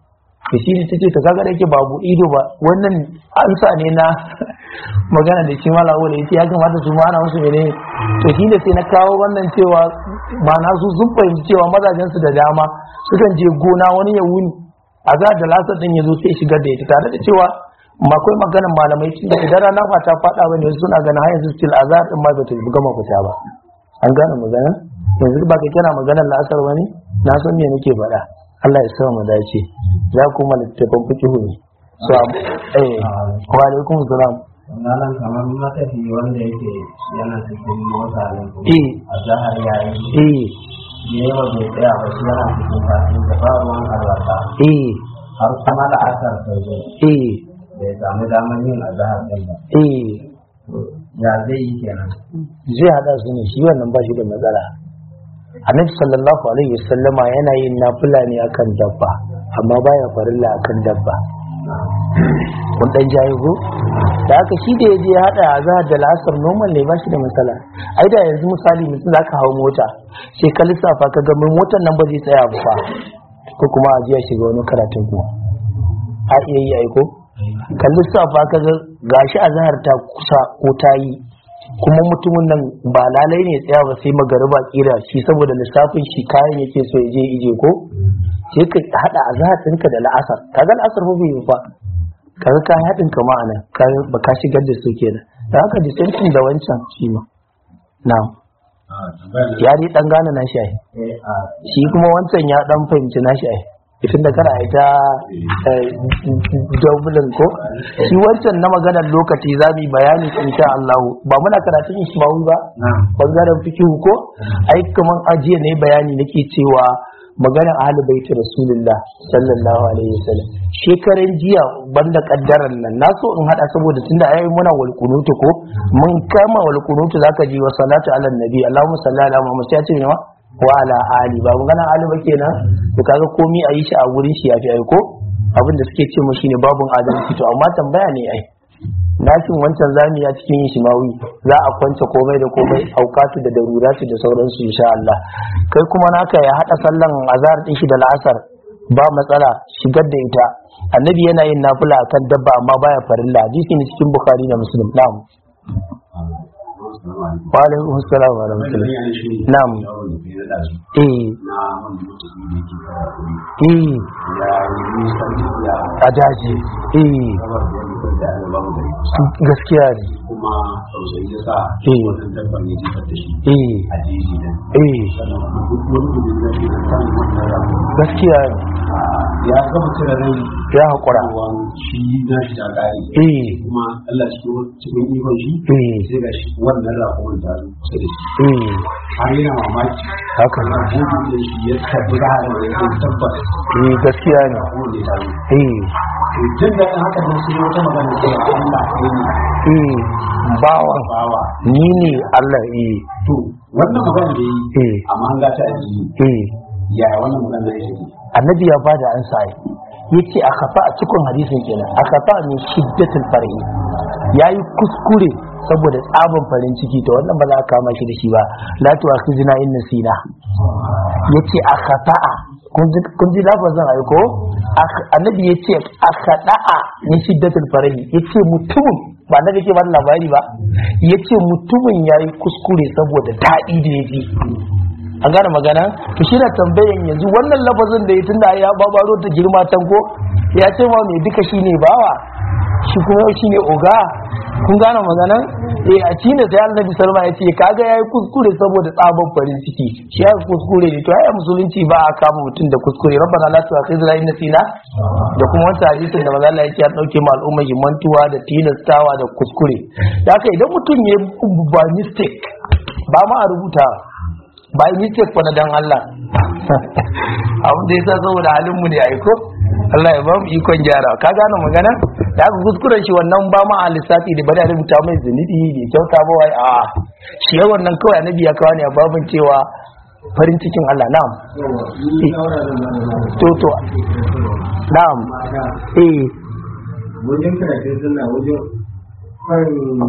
Speaker 1: da shi ne tace ta kaga da yake babu ido ba wannan ansa ne na magana da shi mala wala yace ya kamata su ma ana musu mene to shi ne sai na kawo wannan cewa ba na su sun fahimci cewa mazajen su da dama sukan je gona wani ya wuni a za da lasar din ya zo sai shigar da ita tare da cewa akwai maganin malamai tun da idan rana ba ta faɗa ba ne suna ganin har yanzu still azhar din ma ba ta gama fita ba an gane magana yanzu ba ka kira maganar la'asar ba ne na san me nake faɗa Allah ya sa mu dace za ku ma littafin fiqh ne so eh wa alaikum salam
Speaker 2: Malam kamar matafi wanda yake yana cikin mota ne
Speaker 1: eh
Speaker 2: a zahar yayi
Speaker 1: eh
Speaker 2: ne ba bai tsaya ba shi yana cikin fasin da ba ruwan alwata
Speaker 1: eh
Speaker 2: har kuma da asar ta zo
Speaker 1: eh
Speaker 2: bai samu damar yin azahar din ba
Speaker 1: eh
Speaker 2: ya zai yi kenan
Speaker 1: zai hada su ne shi wannan ba shi da matsala annabi sallallahu alaihi wasallama yana yin nafila ne akan dabba amma baya farilla akan dabba kun dan jayi ko da haka shi da yaje ya hada azhar da lasar normal ne ba shi da matsala ai da yanzu misali mutum zaka hawo mota sai ka lissafa ka ga mai motar nan ba zai tsaya ba fa ko kuma a jiya shiga wani karatun ku a iya yi aiko ka lissafa ka ga gashi azhar ta kusa ko ta yi kuma mutumin nan ba lalai ne tsaya ba sai magariba kira shi saboda lissafin shi kayan yake so ya je ije ko sai ka hada azhar ɗinka da la'asar kaga la'asar ba bai yi fa kaga ka haɗin ka ma'ana ba ka shigar da su kenan da haka distancing da wancan shi ma na'am ya dai dan gane na shi ai
Speaker 2: eh a
Speaker 1: shi kuma wancan ya dan fahimci na shi ai tun da kana ita dublin ko shi wancan na maganar lokaci za mu yi bayani insha Allah ba muna karatun Ismail ba
Speaker 2: na'am
Speaker 1: bangaren fikihu ko ai kaman ajiya ne bayani nake cewa maganar ahlul baiti rasulullah sallallahu alaihi wasallam shekaran jiya banda kaddaran nan na so in hada saboda tunda ai muna wal kunutu ko mun kama wal kunutu zaka ji wa salatu ala nabi allahumma salli ala muhammad sai ya ce ne wa wa ala ali ba maganar ali ba kenan to kaga komi a yi shi a wurin shi yafi ai ko abin da suke ce mu shine babun adalci to amma tambaya ne ai nashin wancan zami ya cikin yin shimawi za a kwance komai da komai aukatu da daruratu da sauransu insha Allah kai kuma naka ya hada sallan azhar din shi da la'asar ba matsala shigar da ita annabi yana yin nafila akan dabba amma baya farilla hadisi ne cikin bukhari da muslim na'am wa alaikum assalam wa rahmatullah na'am eh eh a daji eh gaskiya ne
Speaker 3: kuma tausayi ya sa
Speaker 1: Eh.
Speaker 3: wannan dabban ya jefar da shi
Speaker 1: eh
Speaker 3: a jeji nan
Speaker 1: eh
Speaker 3: sannan duk wani gudun da ke kan wannan ramu
Speaker 1: gaskiya ne
Speaker 3: ya gama cire rai
Speaker 1: ya haƙura
Speaker 3: ruwan shi na shi ta ƙari
Speaker 1: eh
Speaker 3: kuma Allah cikin cikin ikon shi
Speaker 1: eh
Speaker 3: sai ga shi wannan rakumin ta zo kusa da shi
Speaker 1: eh
Speaker 3: har yana mamaki
Speaker 1: haka ne
Speaker 3: na gudun da shi ya tabbi da da ya san tabbas
Speaker 1: eh gaskiya ne
Speaker 3: rakumin da ta zo
Speaker 1: eh
Speaker 3: to jin daɗin haka don sai wata magana cewa Allah kai ne
Speaker 1: eh bawan
Speaker 3: bawa
Speaker 1: ni ne Allah eh
Speaker 3: to wannan magana da yi
Speaker 1: eh
Speaker 3: amma an gata a jini
Speaker 1: eh
Speaker 3: ya wannan magana ya take
Speaker 1: annabi ya bada ansa ai yace a kafa a cikin hadisin kenan a kafa min shiddatul far'i yayi kuskure saboda tsabin farin ciki to wannan ba za a kama shi da shi ba la tu akhzina in nasina yace akhata'a kun ji kun ji lafazin ai ko annabi yace akhata'a min shiddatul farahi yace mutumin ba na ke ba labari ba yace mutumin yayi kuskure saboda daɗi da yaji an gane magana to shi na tambayan yanzu wannan lafazin da ya tunda ya babaro ta girma can ko ya ce ma mai duka shine bawa shi kuma shine oga kun gane magana eh a cina sai annabi salma ya ce kaga yayi kuskure saboda tsaban farin ciki shi ya kuskure ne to ai musulunci ba a kama mutum da kuskure rabbana la tu'akhidhna in nasina da kuma wata hadisin da manzo Allah ya ce an dauke ma al'umma mantuwa da tilastawa da kuskure da haka idan mutum ya ba mistake ba ma a rubuta ba yi mistake fa na dan Allah abin da yasa saboda halin mu ne aiko Allah ya ba mu ikon gyara ka gane magana da aka kuskuren shi wannan ba ma a lissafi da bari a rubuta mai zunubi bai kyauta ba wai a shi ya wannan kawai annabi ya kawo ne a babin cewa farin cikin Allah na'am to to na'am eh
Speaker 2: wajen karatun suna wajen kan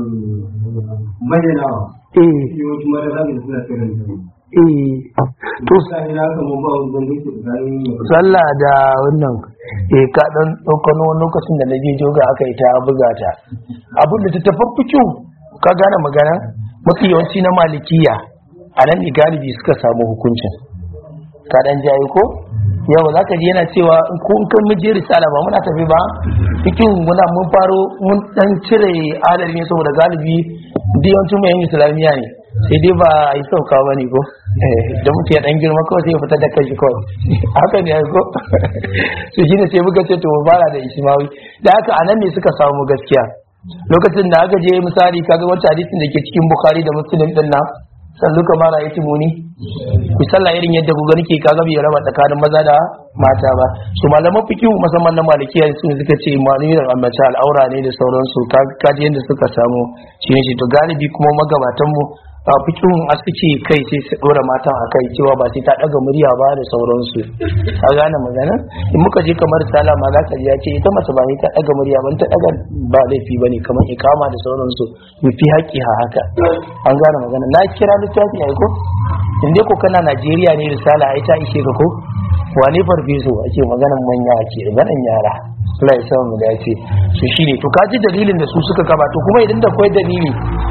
Speaker 2: majalawa
Speaker 1: eh
Speaker 2: yawancin mata za su suna tsirin da
Speaker 1: eh to
Speaker 2: sai na kama ba wani wanda ke tsakanin
Speaker 1: sallah da wannan eh ka dan ɗaukano wani lokacin da na je joga aka yi ta buga ta abin da ta tafi fikiyu ka gane magana mafi yawanci na malikiya a nan ne galibi suka samu hukuncin ka dan jaye ko yau za ka ji yana cewa in ko in kan muje risala ba muna tafi ba cikin muna mun faro mun dan cire adadi ne saboda galibi da yawancin mai islamiyya ne sai dai ba a yi sauka ba ne ko da muke dan girma kawai sai ya fita da kanshi kawai haka ne ko su shine sai muka ce to mu fara da ismawi da haka anan ne suka samu gaskiya lokacin da aka je misali kaga wancan hadisin da ke cikin bukhari da muslim din nan sallu kamar ra'aytu muni ku sallah irin yadda ku gani ke kaga bai raba tsakanin maza da mata ba su malaman fiqh musamman na malikiya su ne suka ce malami da mace al'aura ne da sauransu kaji yadda suka samu shi ne to galibi kuma magabatan mu a fikihun a suke kai sai su dora matan a kai cewa ba sai ta daga murya ba da sauransu a gane magana in muka je kamar sala ma za ka ji ya ce ita mace ba ne ta daga murya ba ta daga ba laifi ba ne kamar ikama da sauransu fi haƙƙi ha haka an gane magana na kira littafi a ko in dai ko kana najeriya ne risala ai ta ishe ka ko wane farfeso ake maganan manya ake maganan yara Allah ya samu dace su shine to kaji dalilin da su suka gabato kuma idan da kwai dalili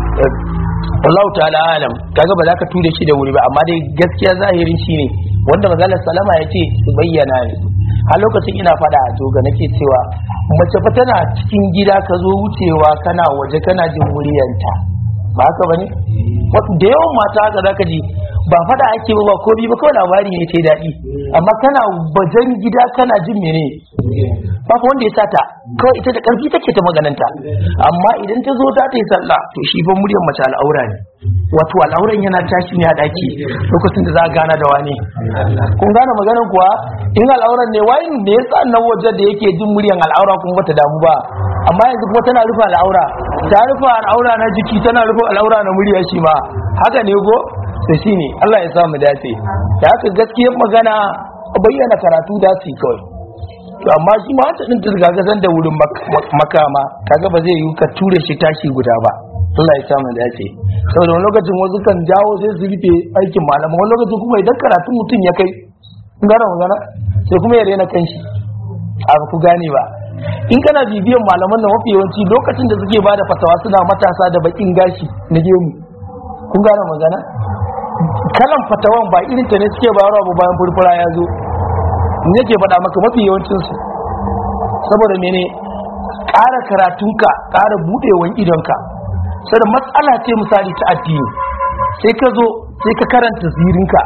Speaker 1: Allah ta'ala alam kaga ba za ka ture shi da wuri ba amma dai gaskiya zahirin shi ne wanda maganar salama ya ce su bayyana ne a lokacin ina fada a toga nake cewa mace fa tana cikin gida ka zo wucewa kana waje kana jin muryanta ba haka bane da yawan mata haka zaka ji ba fada ake ba ko bi ba kawai labari ne sai daɗi amma kana bajan gida kana jin mene ba fa wanda ya sata kawai ita da ƙarfi take ta magananta amma idan ta zo ta yi sallah to shi fa muryar mace al'aura ne wato al'auran yana tashi ne a daki lokacin da za a gana da wani kun gane maganar kuwa in al'auran ne wai ne yasa nan waje da yake jin muryar al'aura kuma bata damu ba amma yanzu kuma tana rufe al'aura ta rufe al'aura na jiki tana rufe al'aura na murya shi ma haka ne ko to shine Allah ya sa mu dace da haka gaskiyar magana bayyana karatu da su kawai to amma shi ma wata din ta ga san da wurin makama kaga ba zai yi ka ture shi tashi guda ba Allah ya sa mu dace saboda wani lokacin wasu kan jawo sai su rufe aikin malama wani lokacin kuma idan karatun mutum ya kai kun gane magana sai kuma ya rena kanshi a ku gane ba in kana bibiyan malaman nan mafi yawanci lokacin da suke bada fatawa suna matasa da bakin gashi na gemu kun gane magana kalan fatawan ba irin ta ne suke bayarwa ba bayan furfura ya zo in yake faɗa maka mafi yawancinsu saboda mene ƙara karatunka ƙara buɗewan idonka sai da matsala ce misali ta addini sai ka zo sai ka karanta zirinka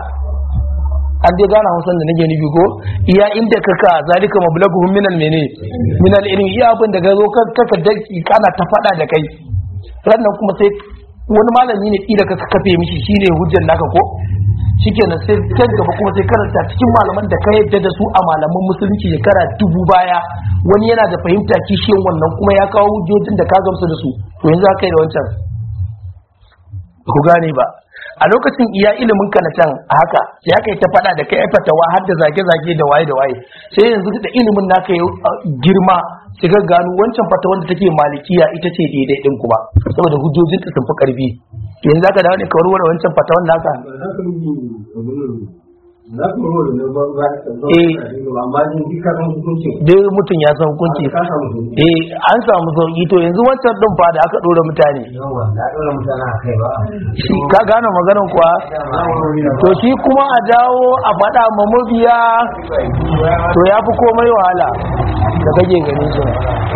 Speaker 1: an dai gana hausan da nake nufi ko iya inda ka ka zalika mablaguhum minal mene minal ilmi iya abin da ka zo ka ka daki kana ta faɗa da kai rannan kuma sai wani malami ne kila ka kafe mishi shine hujjar naka ko shikenan sai can gaba kuma sai karanta cikin malaman da ka yadda da su a malaman musulunci shekara dubu baya wani yana da fahimta kishiyan wannan kuma ya kawo hujjojin da ka gamsu da su to yanzu aka yi da wancan ku gane ba a lokacin iya ilimin ka na can a haka sai aka yi ta faɗa da kai fatawa har da zage-zage da waye da waye sai yanzu da ilimin naka ya girma sai ka gano wancan fatawan da take malikiya ita ce daidai din kuma saboda hujjojin ta sun fi karfi yanzu zaka dawo ne ka warware wancan fatawan naka
Speaker 2: za ku ruwa da ba ba
Speaker 1: Eh.
Speaker 2: amma din duka kan hukunci
Speaker 1: dai mutum ya san hukunci
Speaker 2: ka samu hukunci
Speaker 1: eh an samu sauki to yanzu wancan din fa da aka dora mutane
Speaker 2: yawa da dole mutane a kai ba
Speaker 1: shi ka gane maganar kuwa to shi kuma a dawo a faɗa ma mabiya to ya fi komai wahala da kake gani shi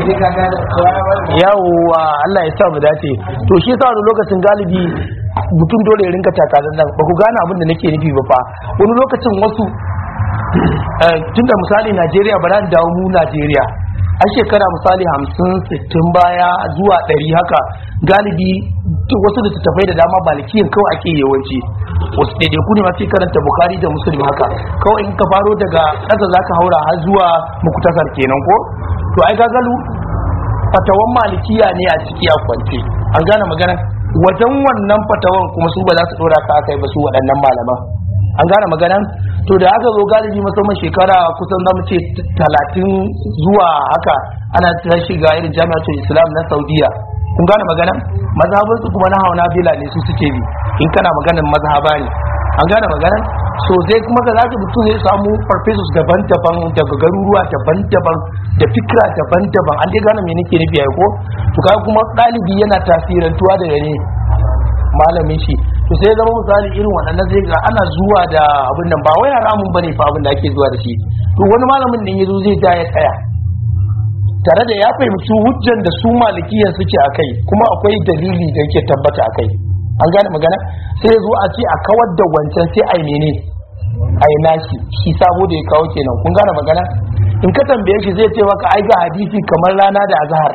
Speaker 1: yawwa Allah ya sa mu dace to shi yasa wani lokacin galibi mutum dole ya rinka takalar nan ba ku gane abin da nake nufi ba fa wani lokacin wasu eh, tunda misali Najeriya ba za dawo mu Najeriya a shekara misali hamsin sittin baya zuwa ɗari haka galibi duk wasu da tafai da dama balikiyin kawai ake yawanci wasu ɗaiɗaiku ne masu karanta bukari da musulmi haka kawai in ka faro daga ƙasa za ka haura har zuwa mukutasar kenan ko to ai gagalu fatawan malikiya ne a ciki a kwance an gane magana wajen wannan fatawan kuma su ba za su ɗora ka aka yi ba su waɗannan malaman an gane magana to da aka zo galibi musamman shekara kusan zamu ce talatin zuwa haka ana ta shiga irin jami'atul islam na saudiya kun gane magana mazhabinsu kuma na hauna bila ne su suke bi in kana maganar mazhaba ne an gane magana so sai kuma ka zaka mutum zai samu farfesus daban-daban daga garuruwa daban-daban da fikira daban-daban an dai gane me nake nufi ai ko to kaga kuma ɗalibi yana tasirantuwa da ne malamin shi to sai zama misali irin waɗannan zai ga ana zuwa da abin nan ba wai haramun bane fa abin da ake zuwa da shi to wani malamin din yazo zai ja ya tsaya tare da ya fahimci hujjan da su malikiyan suke a kai kuma akwai dalili da yake tabbata a kai an gane magana sai ya zo a ce a kawar da wancan sai a yi mene a yi nashi shi sabo da ya kawo kenan kun gane magana in ka tambaye shi zai ce maka ai ga hadisi kamar rana da azhar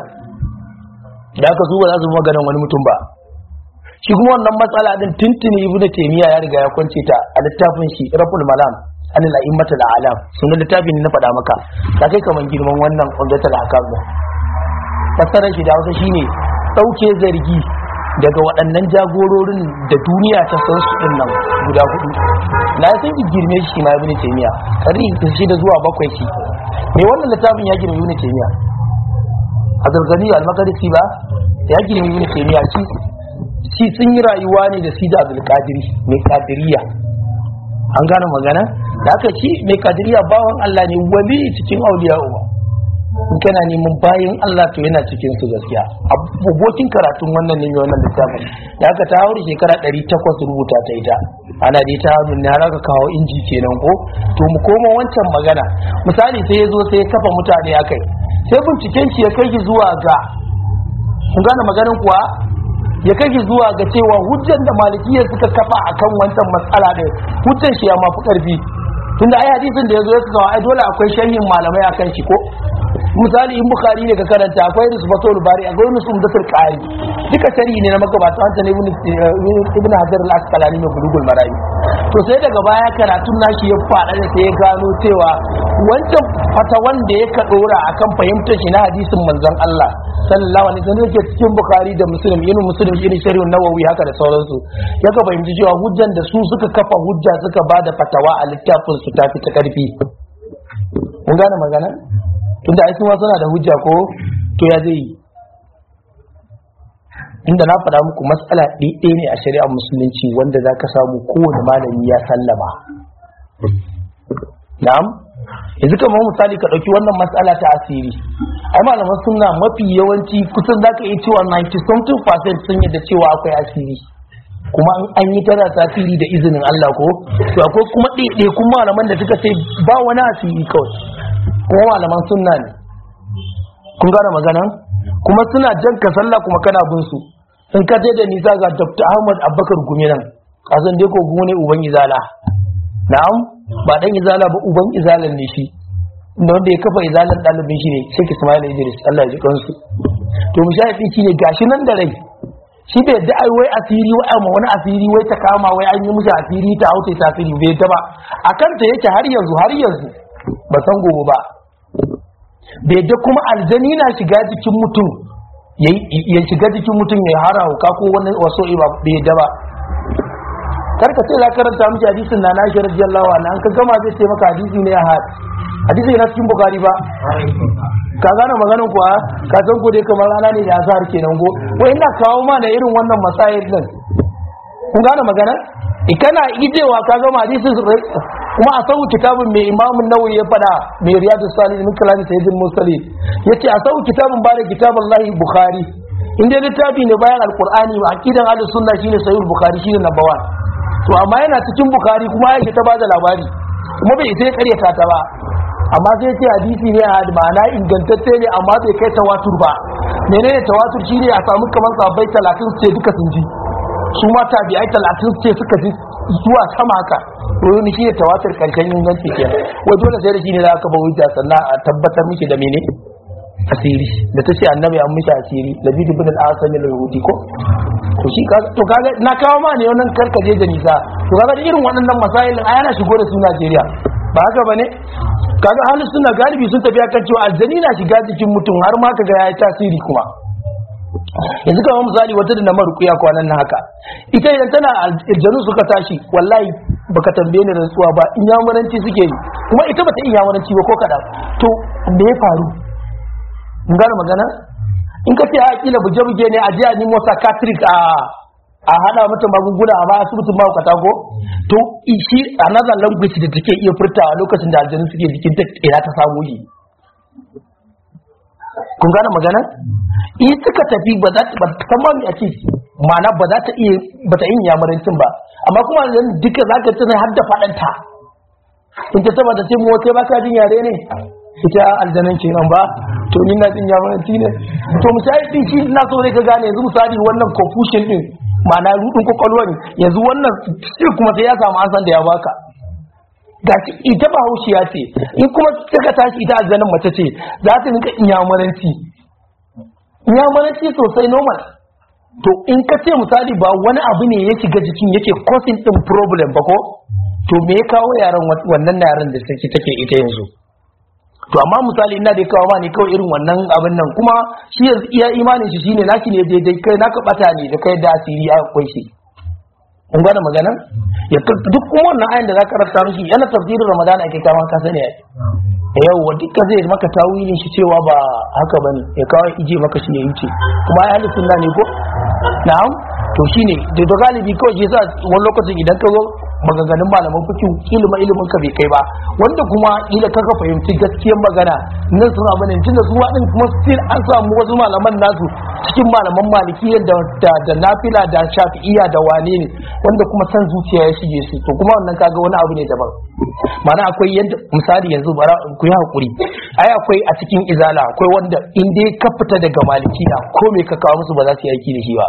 Speaker 1: da aka zo ba za su bi maganar wani mutum ba shi kuma wannan matsala din tuntuni ibnu taymiya ya riga ya kwance ta a littafin shi raful malam an la'immatul alam sunan littafin na faɗa maka ta kai kaman girman wannan umdatul ahkam din fassarar shi da Hausa shine dauke zargi daga waɗannan jagororin da duniya ta san su din nan guda hudu na san ki girme shi ma ibnu taymiya karni shi da zuwa bakwai shi me wannan littafin ya girme ibnu taymiya Abdul Ghani al-Maqdisi ba ya girme ibnu taymiya shi shi sun yi rayuwa ne da sida Abdul Qadiri mai kadiriya an gane magana da aka ci mai kadiriya bawan Allah ne wali cikin auliya uba in kana neman bayan Allah to yana cikin su gaskiya abokin karatun wannan ne mai wannan littafin da aka ta haure shekara 800 rubuta ta ita ana dai ta hannun ne har aka kawo inji kenan ko to mu koma wancan magana misali sai ya zo sai ya kafa mutane akai sai binciken shi ya kai shi zuwa ga kun gane maganin kuwa ya kai zuwa ga cewa hujjan da malikiya suka kafa akan wancan matsala din hujjan shi ya mafi karfi tunda ai hadisin da yazo ya kawo ai dole akwai sharhin malamai akan shi ko misali in bukhari ne ka karanta akwai risbatul bari akwai nusum da qari duka sharhi ne na magabata wanda ne ibn ibn hajar al-asqalani mai bulugul marami to sai daga baya karatun nashi ya fada da sai ya gano cewa wancan fata wanda ya ka dora akan fahimtar shi na hadisin manzon Allah sallallahu alaihi wasallam yake cikin bukhari da muslim yin muslim irin sharhin nawawi haka da sauransu ya ka fahimci cewa hujjan da su suka kafa hujja suka bada fatawa a littafin su tafi ta karfi mun gane magana tunda ai kuma suna da hujja ko to ya zai yi inda na faɗa muku matsala ɗaya ne a shari'ar musulunci wanda za ka samu kowane malami ya sallama na'am yanzu kamar misali ka ɗauki wannan matsala ta asiri ai malaman suna mafi yawanci kusan za ka iya cewa 90 something percent sun yadda cewa akwai asiri kuma an yi tana tasiri da izinin Allah ko to akwai kuma ɗaiɗaikun malaman da suka ce ba wani asiri kawai kuma malaman sunna ne kun gane magana kuma suna jan ka sallah kuma kana bin su in ka je da nisa ga Dr. Ahmad Abubakar Gumi nan kasan dai ko Gumi ne uban izala na'am ba dan izala ba uban izalan ne shi inda wanda ya kafa izalan ɗalibin shi ne Sheikh Ismail Idris Allah ya ji kansu to mushahidi shi ne gashi nan da rai shi bai yadda ai wai asiri wai amma wani asiri wai ta kama wai an yi musu asiri ta hauce ta asiri bai yadda ba akan ta yake har yanzu har yanzu ba san gobe ba bai da kuma aljani na shiga jikin mutum ya shiga jikin mutum ya hara hauka ko wani waso ba bai da ba kar ka ce za ka karanta miki hadisin na nashi radiyallahu anha an ka gama zai ce maka hadisi ne ahad hadisi yana cikin bukari ba ka gane maganin kuwa ka san ko dai kamar rana ne da azhar kenan go wai ina kawo ma da irin wannan masail din kun gane magana kana ijewa ka gama hadisin kuma a sau kitabun mai imamun nawawi ya fada mai riyadu salih min kalami sayyidul mursalin yace a sau kitabun ba da kitabullahi bukhari in dai littafi ne bayan alqur'ani wa aqidan ahlus sunna shine sahih bukhari shine number 1 to amma yana cikin bukhari kuma yake ta bada labari kuma bai sai karyata ta ba amma sai ce hadisi ne a ma'ana ingantacce ne amma bai kai tawatur ba menene tawatur shine a samu kamar sahabbai 30 ce duka sun ji su ma tabi'ai 30 ce suka ji zuwa sama haka wani shi ne tawatur karshen inganci ke wai dole sai da shi ne za ka ba hujja sannan a tabbatar miki da mene asiri da ta ce annabi an mishi asiri da bidu bin al-asam al-yahudi ko to shi to kaga na kawo ma ne wannan karkaje da nisa to kaga irin waɗannan masailin a yana shigo da su Najeriya ba haka bane kaga halin suna galibi sun tafi akan cewa aljani na shiga jikin mutum har ma kaga yayi tasiri kuma yanzu kama misali wata da na marukuya kwanan na haka ita idan tana aljanu suka tashi wallahi baka tambaye ni rantsuwa ba in yamuranci suke yi kuma ita bata in yamuranci ba ko kadan to me ya faru mun gane magana in ka ce a kila buje buje ne a je a nemo psychiatric a a hada mata magunguna a ba asibitin mahaukata ko to shi another language da take iya furtawa lokacin da aljanu suke jikin ta ina ta samu yi kun gane magana in suka tafi ba za ta kama a ce mana ba za ta iya ba ta yin yamarancin ba amma kuma yanzu duka za ka tuna har da faɗanta in ta taba ta ce mu kai ba ka jin yare ne ita aljanan kenan ba to ni na jin yamaranci ne to misali din shi na so ka gane yanzu misali wannan confusion din ma'ana rudin kwakwalwa ne yanzu wannan sai kuma sai ya samu ansan da ya baka ga ita ba haushiya ce in kuma suka tashi ita aljanin mace ce za ta rinka inyamuranci inyamuranci sosai normal to in ka ce misali ba wani abu ne ya shiga jikin yake causing din problem ba ko to me ya kawo yaran wannan yaran da take take ita yanzu to amma misali ina da kawo ma ne kawai irin wannan abin nan kuma shi yanzu iya imanin shi shine naki ne daidai kai naka bata ne da kai da asiri a kwai shi kun gane magana ya duk kuma wannan ayin da zaka rasa mishi yana tafsirin ramadan ake kama ka sani ai yau wa duka zai maka tawilin shi cewa ba haka bane ya kawo ije maka shi ya wuce kuma ai ahli sunna ne ko na'am to shine da da galibi kawai shi yasa wani lokacin idan ka zo maganganun malaman fikin ilimin ilimin ka bai kai ba wanda kuma ila kaka fahimci gaskiyar magana nan suna bane tunda su din kuma still an samu wasu malaman nasu cikin malaman malikiyya da da, da nafila da shafi'iyya da wane ne wanda kuma san zuciya ya shige su to kuma wannan kaga wani abu ne daban mana akwai yadda misali yanzu bara ku yi hakuri ai akwai a cikin izala akwai wanda in dai ka fita daga malikiya ko me ka kawo musu ba za su yi aiki da shi ba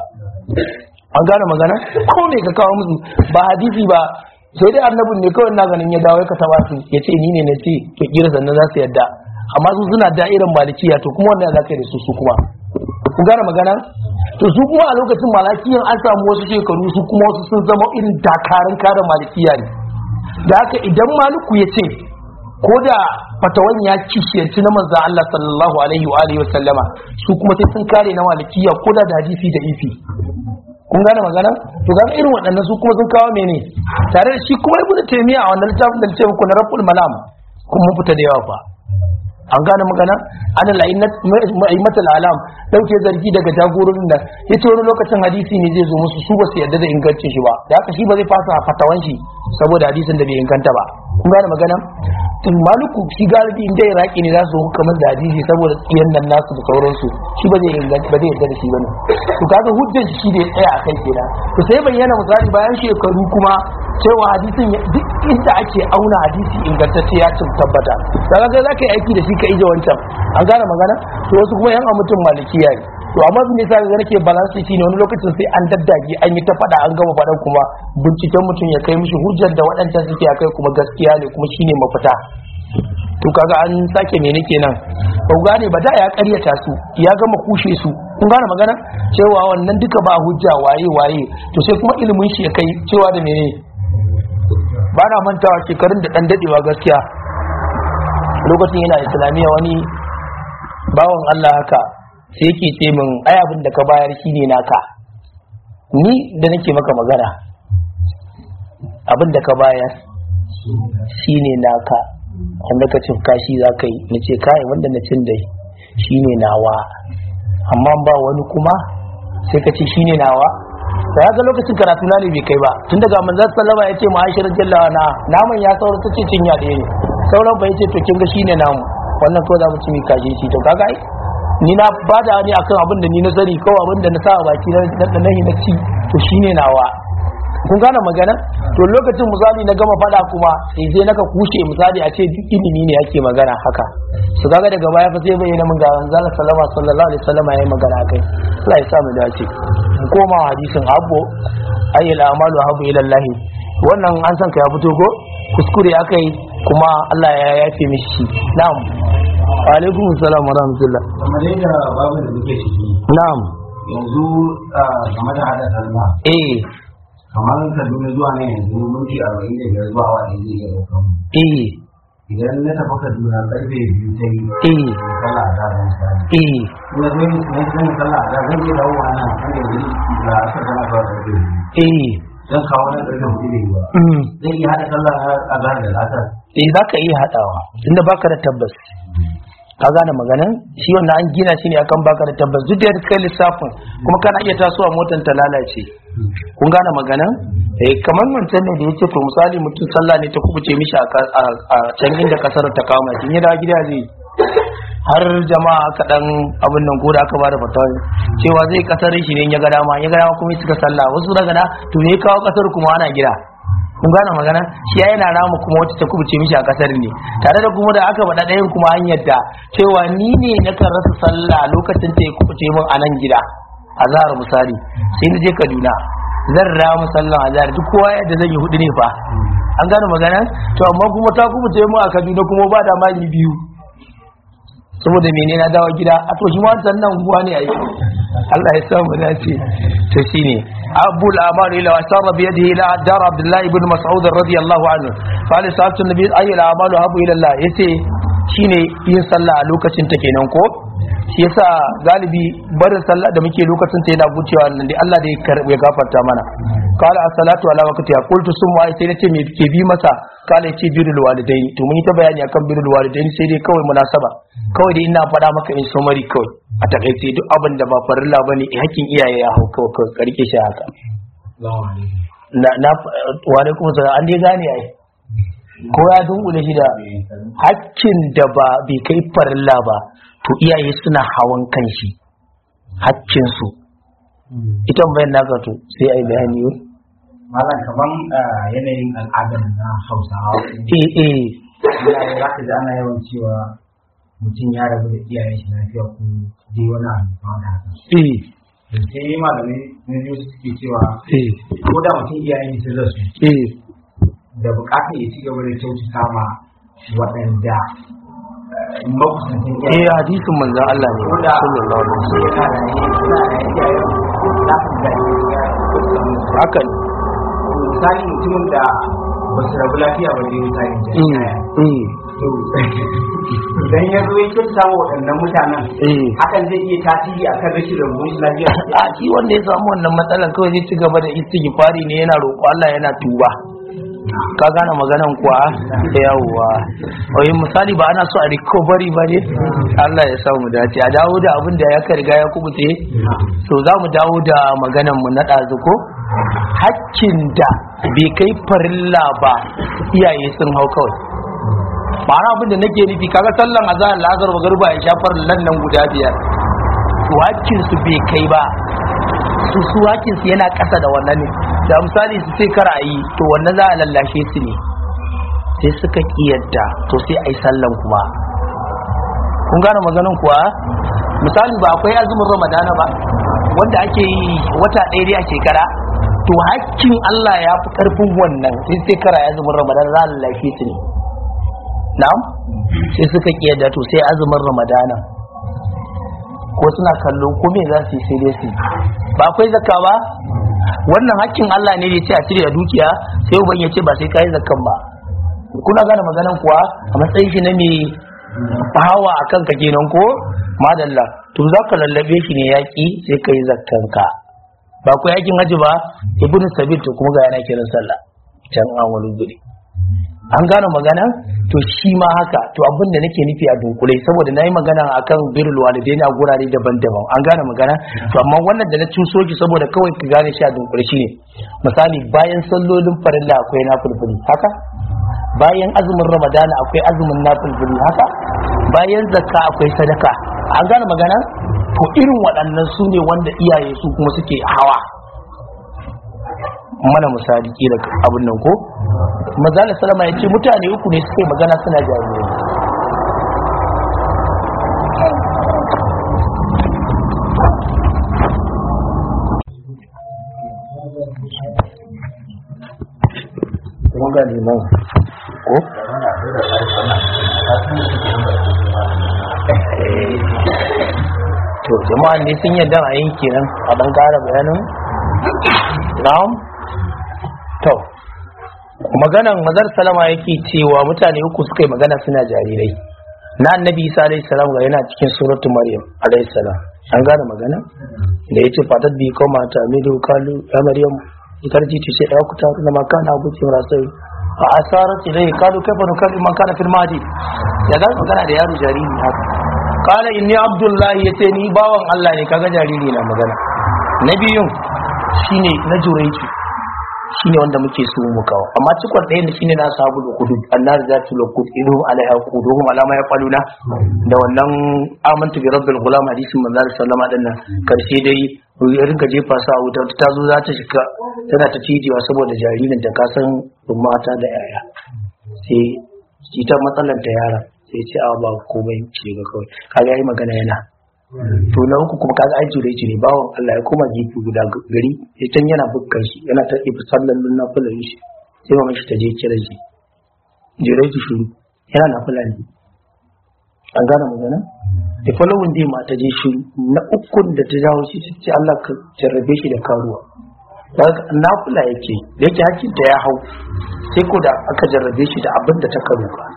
Speaker 1: an gane magana ko me ka kawo musu ba hadisi ba sai dai annabin ne kawai na ganin ya dawo ka taba su ya ce ni ne na ce to kira sannan za su yadda amma su suna da'irin malikiya to kuma wannan za ka yi da su su kuma ku gane magana to su kuma a lokacin malakiyan an samu wasu shekaru su kuma wasu sun zama irin dakarun kare malikiya ne da haka idan maliku ya ce ko da fatawan ya kishiyanci na manzan Allah sallallahu alaihi wa alihi wa sallama su kuma sai sun kare na malikiya ko da da hadisi da ifi kun gane magana to ga irin waɗannan su kuma sun kawo mene tare da shi kuma ibnu taymiya a wannan littafin da ce muku na rabbul malam kun mun fita da yawa fa an gane magana ana la'immatul alam dauke zargi daga jagororin da yace wani lokacin hadisi ne zai zo musu su ba su yarda da ingancin shi ba da haka shi ba zai fasa fatawan shi saboda hadisin da bai inganta ba kun gane magana tun maluku shi galibi inda iraki ne za su hukamar da hadisi saboda tsiyan nan nasu da sauransu shi ba zai inganta ba zai yarda da shi bane to kaga hujjar shi da ya tsaya a kai kenan to sai bayyana misali bayan shekaru kuma cewa hadisin duk inda ake auna hadisi ingantacce ya cin tabbata kaga kai zaka yi aiki da shi ka ije wancan an gane magana to wasu kuma yan mutum malikiya ne to amma bin yasa ga nake balance shi ne wani lokacin sai an daddage an yi ta fada an gama fadan kuma binciken mutum ya kai mishi hujjar da waɗancan suke akai kuma gaskiya ne kuma shine mafita to kaga an sake mene kenan ba gane ba da ya karyata su ya gama kushe su kun gane magana cewa wannan duka ba hujja waye waye to sai kuma ilimin shi ya kai cewa da mene ba na mantawa shekarun da dan dadewa gaskiya lokacin yana islamiyya wani bawan Allah haka sai yake ce min ai abin da ka bayar shine naka ni da nake maka magana abin da ka bayar shine naka wanda ka cin kashi za ka yi na ce kai wanda na cin dai shine nawa amma ba wani kuma sai ka ce shine nawa da ya ga lokacin karatu na ne bai kai ba tun daga manzan sallama ya ce ma'ashirar jallawa na naman ya saura ta ce cinya ɗaya ne sauran ba ya ce to kin ga shine namu wannan kawai za mu ci mai kashi shi to kaga ai ni na ba da ne akan abin da ni na sani kawai abin da na sa a baki na na na ci to shine nawa kun gane magana to lokacin misali na gama fada kuma sai sai naka kushe misali a ce duk ilimi ne yake magana haka su kaga daga baya fa sai bayyana mun ga manzon sallama sallallahu alaihi wasallam yayi magana kai Allah ya sa mu dace mu koma hadisin abbo ayyul amalu habu ila Allah wannan an san ka ya fito ko kuskure akai kuma Allah ya yafe mishi na'am wa alaikum assalam wa rahmatullah
Speaker 2: kamar yadda babu da muke ciki
Speaker 1: na'am
Speaker 2: yanzu game da hada sallah
Speaker 1: eh
Speaker 2: kamar kaduna zuwa nan yanzu minti arba'in da biyar zuwa awa ɗaya zai iya ɗaukar mu
Speaker 1: eh
Speaker 2: idan na tafi kaduna karfe biyu ta yi
Speaker 1: eh
Speaker 2: sallah a zarar misali
Speaker 1: eh
Speaker 2: kuma zai yi na zan sallah a zarar zan iya dawo a nan wanda yanzu da aka sana zuwa karfe biyu
Speaker 1: eh
Speaker 2: zan kawo nan karfe hudu da yi ba
Speaker 1: mm.
Speaker 2: zai iya haɗa sallah a zarar da lasar
Speaker 1: eh za ka iya haɗawa inda baka da tabbas ka gane maganan shi wannan an gina shi ne akan baka da tabbas duk da kai lissafin kuma kana iya tasowa motar ta lalace kun gane maganan eh kamar wancan ne da yace to misali mutum sallah ne ta kubuce mishi a ka- a a can inda kasar ta kama shi in ya dawo gida zai har jama'a aka dan abin nan ko da aka bada fatawa cewa zai kasar shi ne in ya ga dama in ya ga dama kuma ya cika sallah wasu daga na to me ya kawo kasar kuma ana gida kun gane magana shi ya yana ramu kuma wacce ta kubuce mishi a kasar ne tare da kuma da aka faɗa ɗayan kuma an yadda cewa ni ne na kan rasa sallah lokacin ta ya kubuce min a nan gida a zahar misali sai na je kaduna zan ramu sallan a zahar duk kowa yadda zan yi hudu ne fa an gane magana to amma kuma ta kubuce min a kaduna kuma ba da mali biyu saboda mene na dawo gida a to shi ma wancan nan guwa ne ai Allah ya samu dace to shine abu al-amar ila asara bi yadihi ila dar abdullah ibn mas'ud radiyallahu anhu qala sa'atu nabi ay al-amal habu ila Allah yace shine yin sallah a lokacin ta kenan ko shi yasa galibi barin sallah da muke lokacin ta yana gucewa nan dai Allah da ya karbe ya gafarta mana qala as-salatu ala waqtiha qultu summa ai sai nace me ke bi masa qala yace birrul walidaini to mun yi ta bayani akan birrul walidaini sai dai kawai munasaba kawai dai ina faɗa maka in summary kawai a takaice duk abin da ba farilla bane hakkin iyaye ya hau kawai kawai karke shi haka na na wa alaikum salam an dai gane ai ko ya dunkule shi da hakkin da ba bai kai farilla ba to iyaye suna hawan kan shi hakkin su ita bayan naka to sai ai bayani yau
Speaker 2: malam kaman yanayin al'adar na hausawa
Speaker 1: eh eh
Speaker 2: iyaye za ka ji ana yawan cewa mutum ya rabu da iyayen shi lafiya ko dai wani abu kamar da haka
Speaker 1: eh
Speaker 2: da sai malamai na biyu suke cewa
Speaker 1: eh
Speaker 2: ko da mutum iyayen shi sun rasu
Speaker 1: eh
Speaker 2: da bukatar ya ci gaba da kyautata ma waɗanda eh, makusantan
Speaker 1: eh
Speaker 2: iyayen
Speaker 1: hadisin manzon Allah ne
Speaker 2: ko da
Speaker 1: sallallahu alaihi wasallam
Speaker 2: yana da yana da iyayen za ka ga iyayen
Speaker 1: haka ne
Speaker 2: misali mutumin da ba su rabu lafiya ba dai misali da
Speaker 1: eh
Speaker 2: iyayen
Speaker 1: eh
Speaker 2: to idan ya zo ya kyautata wa waɗannan mutanen
Speaker 1: eh
Speaker 2: hakan zai iya tasiri akan rashin rabuwar shi lafiya
Speaker 1: a shi wanda ya samu wannan matsalar kawai zai ci gaba da istighfari ne yana roƙo Allah yana tuba ka gane maganan kuwa yawwa wai misali ba ana so a recovery ba ne Allah ya samu dace a dawo da abin da ya ka riga ya kubuce so za mu dawo da maganan mu na ɗazu ko hakkin da bai kai farilla ba iyaye sun hau kawai ma'ana abin da nake nufi kaga sallan azhar lazar wa garba ya shafar nan nan guda biyar to hakkin su bai kai ba su su hakkin su yana ƙasa da wannan ne da misali su sai kar a yi to wannan za a lallashe su ne sai suka kiyarda to sai a yi sallan kuma kun gane maganin kuwa misali ba akwai azumin ramadana ba wanda ake yi wata ɗaya dai a shekara to hakkin Allah ya fi ƙarfin wannan sai sai kara azumin ramadana za a lallashe su ne na'am sai suka kiyarda to sai azumin ramadana ko suna kallo ko me za su yi sai dai su yi. ba akwai zakka ba wannan hakkin Allah ne da ya ce a cire da dukiya sai uban ya ce ba sai kai zakkan ba kuna gane maganan kuwa a matsayin shi na me hawa a kanka kenan ko madalla to za ka lallabe shi ne yaƙi sai ka yi zakkanka ba ku yakin haji ba ibnu sabil to kuma ga yana kiran sallah can an wani guri an gane magana to shi ma haka to abin da nake nufi a dunkule saboda na yi magana akan birrul walidaini a gurare daban-daban an gane magana to amma wannan da na cuso ki saboda kawai ka gane shi a dunkule shi ne misali bayan sallolin farilla akwai nafilfili haka bayan azumin ramadana akwai azumin nafilfili haka bayan zakka akwai sadaka an gane magana to irin waɗannan su ne wanda iyaye su kuma suke hawa mana misali kila abin nan ko mazala salama ya ce mutane uku ne suke magana suna jarirai kuma ga liman ko? to jama'a ne sun yadda a yin kenan a ɗan ƙara bayanin na'am to maganan mazar salama yake cewa mutane uku suka yi magana suna jarirai na annabi isa alaihi salam ga yana cikin suratu maryam alaihi salam an gane magana da yace fatat bi koma ta midu kalu ya maryam ikarji ce sai ku ta na makana abu ce rasai a asarat ilai kalu kaifa nukalli man kana fil madi ya ga magana da yaro jariri haka kala inni abdullahi yace ni bawan Allah ne kaga jariri na magana na biyun shine na juraici shine wanda muke so mu kawo amma cikon ɗaya ne shine na sabu da kudu annar za tu lokut idhum alaiha quduhum alama ya faluna da wannan amantu bi rabbil gulam hadisin manzo sallama din nan karshe dai ya rinka jefa sa wuta ta zo za ta shiga tana ta cijewa saboda jaririn ta kasan mata da yaya sai ita matsalar ta yara sai ce a ba komai ce ga kawai kaga yayi magana yana to na uku kuma kaga ai jure ne bawon Allah ya koma gefe guda gari ya can yana bukkan shi yana ta ibi sallallun na fulan shi sai mamashi ta je kira shi jure ki shuru yana na fulani an gane magana da falawun dai ma ta je shuru na ukun da ta jawo shi ce Allah ka jarrabe shi da karuwa na fula yake da yake hakin ta ya hau sai ko da aka jarrabe shi da abin da ta karuwa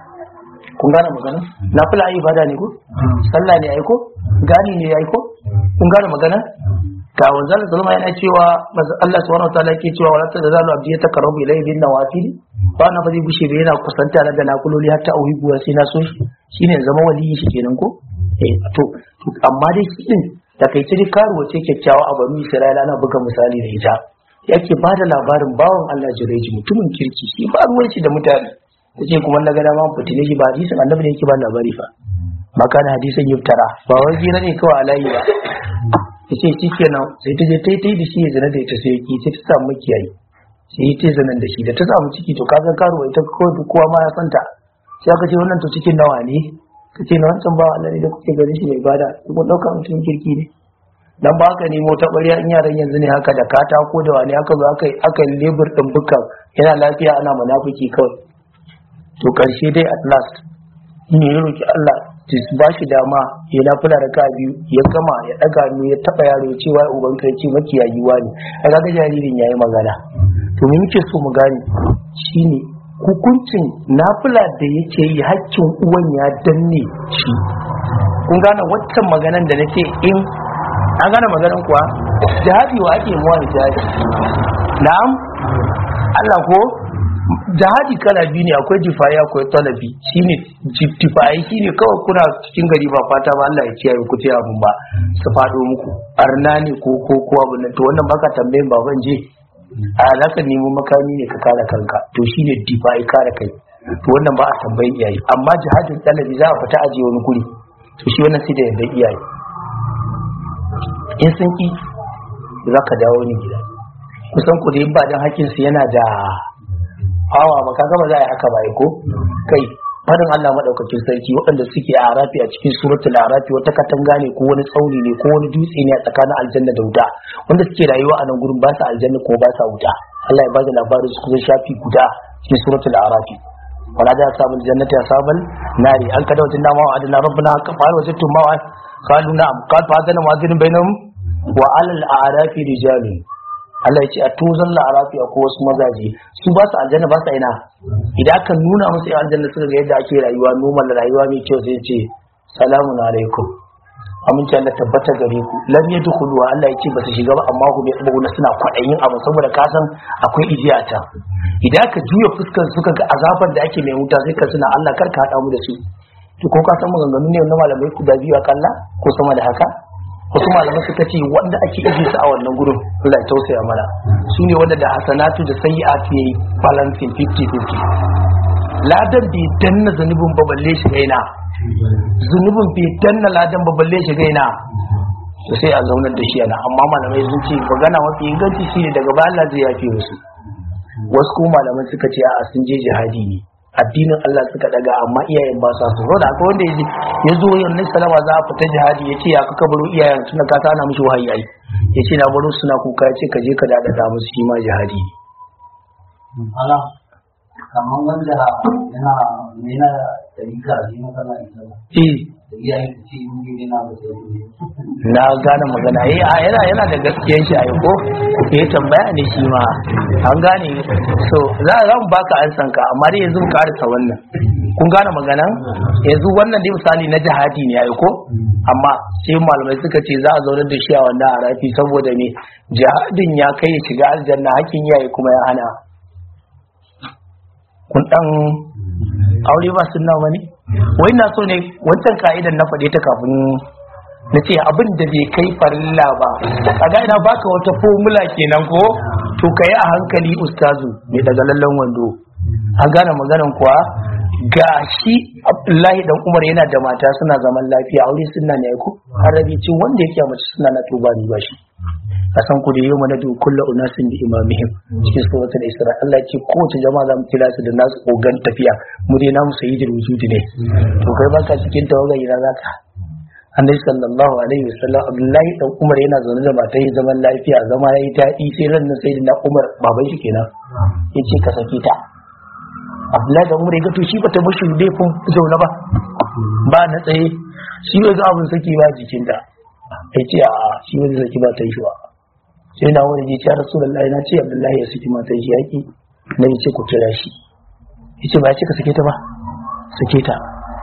Speaker 1: kun gane magana na fula ayi ibada ne ko sallah ne ayi ko gani ne yayi ko kun gane magana ga wanzan zalma yana cewa Allah subhanahu wataala yake cewa wala ta zalu abdi ya taqarrabu ilayhi bin nawafil ba na fadi bushe bai yana kusanta na da nakuloli hatta auhibu sai na so shi shine zama waliyi shi kenan ko eh to amma dai shi din da kai ce karuwa ce kyakkyawa a banu Isra'ila ana buga misali da ita yake ba da labarin bawan Allah jireji mutumin kirki shi ba ruwan shi da mutane ta ce kuma na gada ma fitine shi ba hadisin annabi ne yake ba labari fa makana hadisin yuftara ba wai gira ne kawai alayi ba ya ce shi kenan sai ta je ta yi ta yi da shi ya zana da ita sai ki sai ta samu makiyayi sai ta yi zanen da shi da ta samu ciki to kaga karuwa ita kawai kowa ma ya santa sai aka ce wannan to cikin nawa ne ka ce na wancan ba Allah ne da kuke gani shi mai bada kun ɗauka mutum kirki ne dan ba haka nemo ta ɓarya in yaran yanzu ne haka da katako da wani aka zo aka aka lebur ɗin bukan yana lafiya ana munafiki kawai to karshe dai at last ne ya roki Allah ta ba shi dama ya lafula da ka biyu ya gama ya daga hannu ya taba yaro ya ce wai uban ka ce makiyayi wani a ga jaririn yayi magana to me muke so mu gane shine hukuncin nafila da yake yi hakkin uwan ya danne shi kun gane waccan maganan da nake in an gane maganan kuwa jihadi wa ake muwa jihadi na'am Allah ko jihadi kala biyu ne akwai jifayi akwai talabi shine jifayi shine kawai kuna cikin gari ba fata ba Allah ya kiyaye ku ta abun ba su fado muku arna ne ko ko ko abun nan to wannan baka tambayin baban je a zaka nemo makami ne ka kare kanka to shine jifayi kare kai to wannan ba a tambayin iyaye amma jihadin talabi za a fita aje wani guri to shi wannan sai da yadda iyaye in sun ki za ka dawo ni gida kusan ku da ba dan hakkin su yana da hawa ba kaga ba za a yi haka ba ko kai fadin Allah madaukakin sarki waɗanda suke a arafi a cikin suratul arafi wata katanga ne ko wani tsauni ne ko wani dutse ne a tsakanin aljanna da wuta wanda suke rayuwa a nan gurin ba sa aljanna ko ba sa wuta Allah ya bada labarin su kusan shafi guda cikin suratul arafi wala da sabul jannati asabal nari an kada wajen dama wa adana rabbuna haka fa wajadtum ma qalu na'am qad fa adana mu'adhin bainahum wa alal a'rafi rijalun Allah ya ce a tuzon la'arafi a wasu mazaje su ba su aljanna ba su ina idan aka nuna musu yan aljanna suka ga yadda ake rayuwa normal rayuwa mai kyau sai ce salamun alaikum aminci Allah tabbata gare ku lam yadkhulu Allah ya ce ba su shiga ba amma hum yaqbuna suna kwadayin abu saboda ka san akwai ijiyata idan ka juya fuskar suka ga azabar da ake mai wuta sai ka suna Allah kar ka hada mu da su to ko ka san maganganu ne na malamai ku da biyu akalla ko sama da haka wasu malamai suka ce wanda ake ije su a wannan gurin Allah ya tausaya mana su ne wanda da hasanatu da sayyi'atu yayi balancing 50-50 ladan bai danna zanubin ba balle shi gaina zunubin bai danna ladan ba balle shi gaina to sai a zaunar da shi yana amma malamai sun ce magana mafi inganci shine daga ba Allah zai yafe musu wasu kuma malamai suka ce a sun je jihadi ne addinin Allah suka daga amma iyayen ba sa so da akwai wanda yaji ya zo yin nai salama za a fita jihadi ya ce ya ka baro iyayen tunda ka tana mishi wahayi ai ya ce na baro suna kuka ya ce ka je ka dada musu shi ma jihadi
Speaker 3: ala kamar wanda yana yana da rika shi na kana ita
Speaker 1: eh
Speaker 3: da iyayen su ce in gidi na ba sai ne
Speaker 1: na gane magana eh a yana yana da gaskiyar shi a ko eh tambaya ne shi ma an gane so za za mu baka ansan ka amma dai yanzu mu karasa wannan kun gane magana yanzu wannan dai misali na jihadi ne ai ko amma sai malamai suka ce za a zaunar da shi a wannan harafi saboda ne jihadin ya kai ya shiga aljanna hakkin yayi kuma ya hana kun dan aure ba sunna bane wai na so ne wancan ka'idan na faɗe ta kafin na ce abin da bai kai farilla ba kaga ina baka wata formula kenan ko to ka yi a hankali ustazu mai daga lallan wando an gane maganan kuwa ga shi abdullahi dan umar yana da mata suna zaman lafiya aure suna ne ko arabi cin wanda yake a mace suna na tuba ni ba shi a san ku da yau mana da kullu unasin bi imamihim cikin suratul isra Allah ya ce kowace jama'a za mu kira su da nasu ogan tafiya mu dai namu sayyidul wujudi ne to kai baka cikin tawaga ina zaka annabi sallallahu alaihi wasallam abdullahi dan umar yana zaune da matai zaman lafiya zama yayi daɗi sai ran nan sayyidina umar baban shi kenan yace ka sake ta abdullahi dan umar ya ga to shi bata bashi laifin zaune ba ba na tsaye shi ya ga abin saki ba jikinta yace a shi ba zai saki ba ta yi shi ba sai na wani ji ya rasulullahi na ce abdullahi ya saki matan shi yaki na ce ku kira shi yace ba ya ce ka sake ta ba sake ta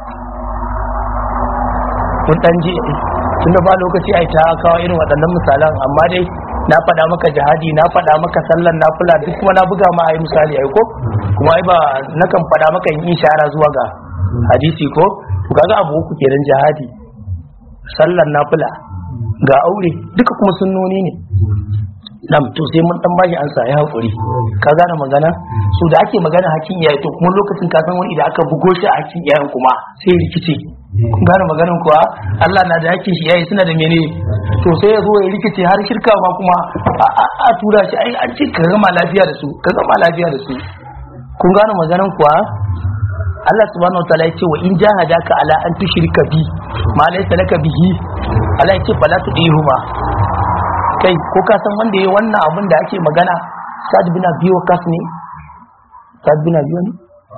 Speaker 1: kun dan ji tun da ba lokaci ai ta kawo irin waɗannan misalan amma dai na faɗa maka jihadi na faɗa maka sallan nafila duk kuma na buga ma ai misali ai ko kuma ai ba nakan faɗa maka in ishara zuwa ga hadisi ko to kaga abu uku kenan jihadi sallan nafila ga aure duka kuma sunnoni ne nam to sai mun dan bashi ansa ya hakuri ka gane magana so da ake magana hakkin iyaye to kuma lokacin ka san wani idan aka bugo shi a hakkin iyayen kuma sai rikice kun gane maganin kuwa Allah na da hakkin shi iyaye suna da mene to sai ya zo ya rikice har shirka ma kuma a tura shi ai an ce ka gama lafiya da su ka gama lafiya da su kun gane maganin kuwa Allah subhanahu wataala ya ce wa in jahadaka ala an tushrika bi ma laysa laka bihi Allah ya ce fala tudihuma kai ko ka san wanda yayi wannan abin da ake magana Sa'd bin Abi Waqqas ne Sa'd bin Abi ne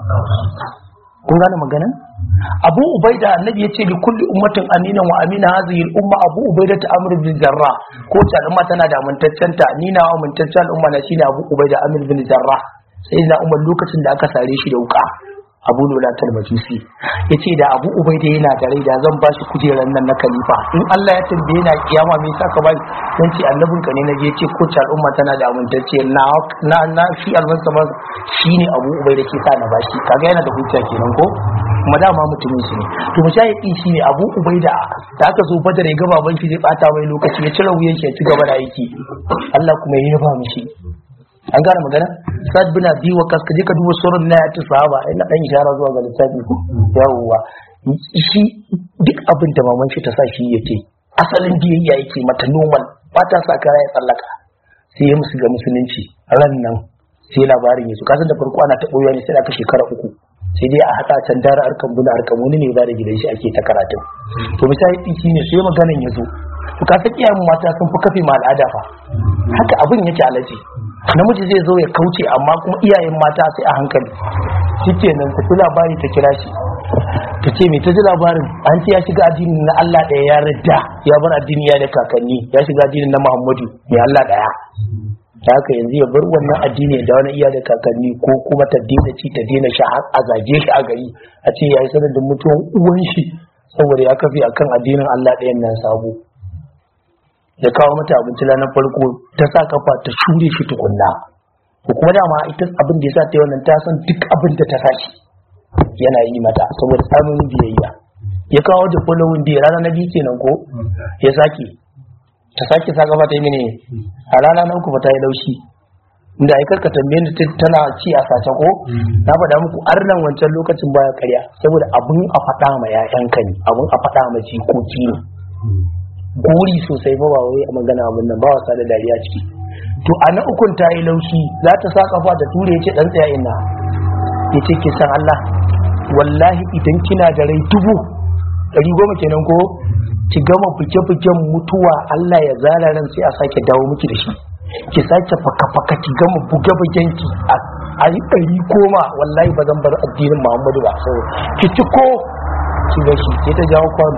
Speaker 1: kun gane magana Abu Ubaida annabi ya ce li kulli ummatin aminan wa amina hadhihi al-umma Abu Ubaida ta Amr bin Jarrah ko ta al'umma tana da amintaccen ta ni na amintaccen al'umma na shine Abu Ubaida Amr bin Jarrah sai na Umar lokacin da aka sare shi da wuka abu lula talmajusi ya ce da abu ubaida yana da rai da zan ba shi kujerar nan na khalifa in allah ya tambaye na kiyama me yasa ka ba dan ce annabin ka ne naje ce ko al'umma tana da amintacce na na na shi almansa ba shine abu ubaida ke sa na bashi kaga yana da hujja kenan ko kuma dama mutumin shi ne to mujahidi shine abu ubaida da aka zo badar ya ga baban shi zai bata mai lokaci ya cire wuyan shi ya ci gaba da aiki Allah kuma ya yaba mishi an gane magana sad bin abi wa kas kaje ka duba surun na yati sahaba ina dan ishara zuwa ga littafi ko yawwa shi duk abin da maman shi ta sa shi yake asalin biyayya yake mata normal ba ta sa kara ya tsallaka sai ya musu ga musulunci ran nan sai labarin yazo kasan da farko ana ta boyewa ne sai aka shekara uku sai dai a haka can dara arkan buna arkan wani ne ba da gidan shi ake ta karatu to misali shine sai maganan yazo to ka san iyayen mata sun fi kafe ma al'ada fa haka abin yake alaji namiji zai zo ya kauce amma kuma iyayen mata sai a hankali shikenan ta fi labari ta kira shi ta ce mai ta ji labarin an ce ya shiga addinin na Allah ɗaya ya radda ya bar addini ya da kakanni ya shiga addinin na Muhammadu mai Allah ɗaya da haka yanzu ya bar wannan addini da wani iya da kakanni ko kuma ta daina ci ta daina sha har a zage shi a gari a ce ya yi sanadin mutuwan uwan shi saboda ya kafi akan addinin Allah ɗayan nan sabo ya kawo mata abinci ranar farko ta sa kafa ta shure shi tukunna ko kuma dama ita abin da ya sa ta yi wannan ta san duk abin da ta sashi yana yi mata saboda samun biyayya ya kawo da following day rana na biyu kenan ko ya sake ta sake sa kafa ta yi mini a rana na uku ba ta yi laushi inda ai karka tambaye ni tana ci a sace ko na faɗa muku arnan wancan lokacin baya karya saboda abun a faɗa ma ƴaƴanka ne abun a faɗa ma jikoki ne gori sosai ba wai a magana abun nan ba wasa da dariya ciki to a na ukun ta yi laushi za ta sa kafa ta ture yace dan tsaya ina yace ki san Allah wallahi idan kina da rai dubu ɗari goma kenan ko ki gama fike-fiken mutuwa Allah ya zara ran sai a sake dawo miki da shi ki sake faka-faka ki gama buga bugenki a yi ɗari koma wallahi ba zan bar addinin muhammadu ba sau ki ci ko ki ga shi sai ta jawo kwano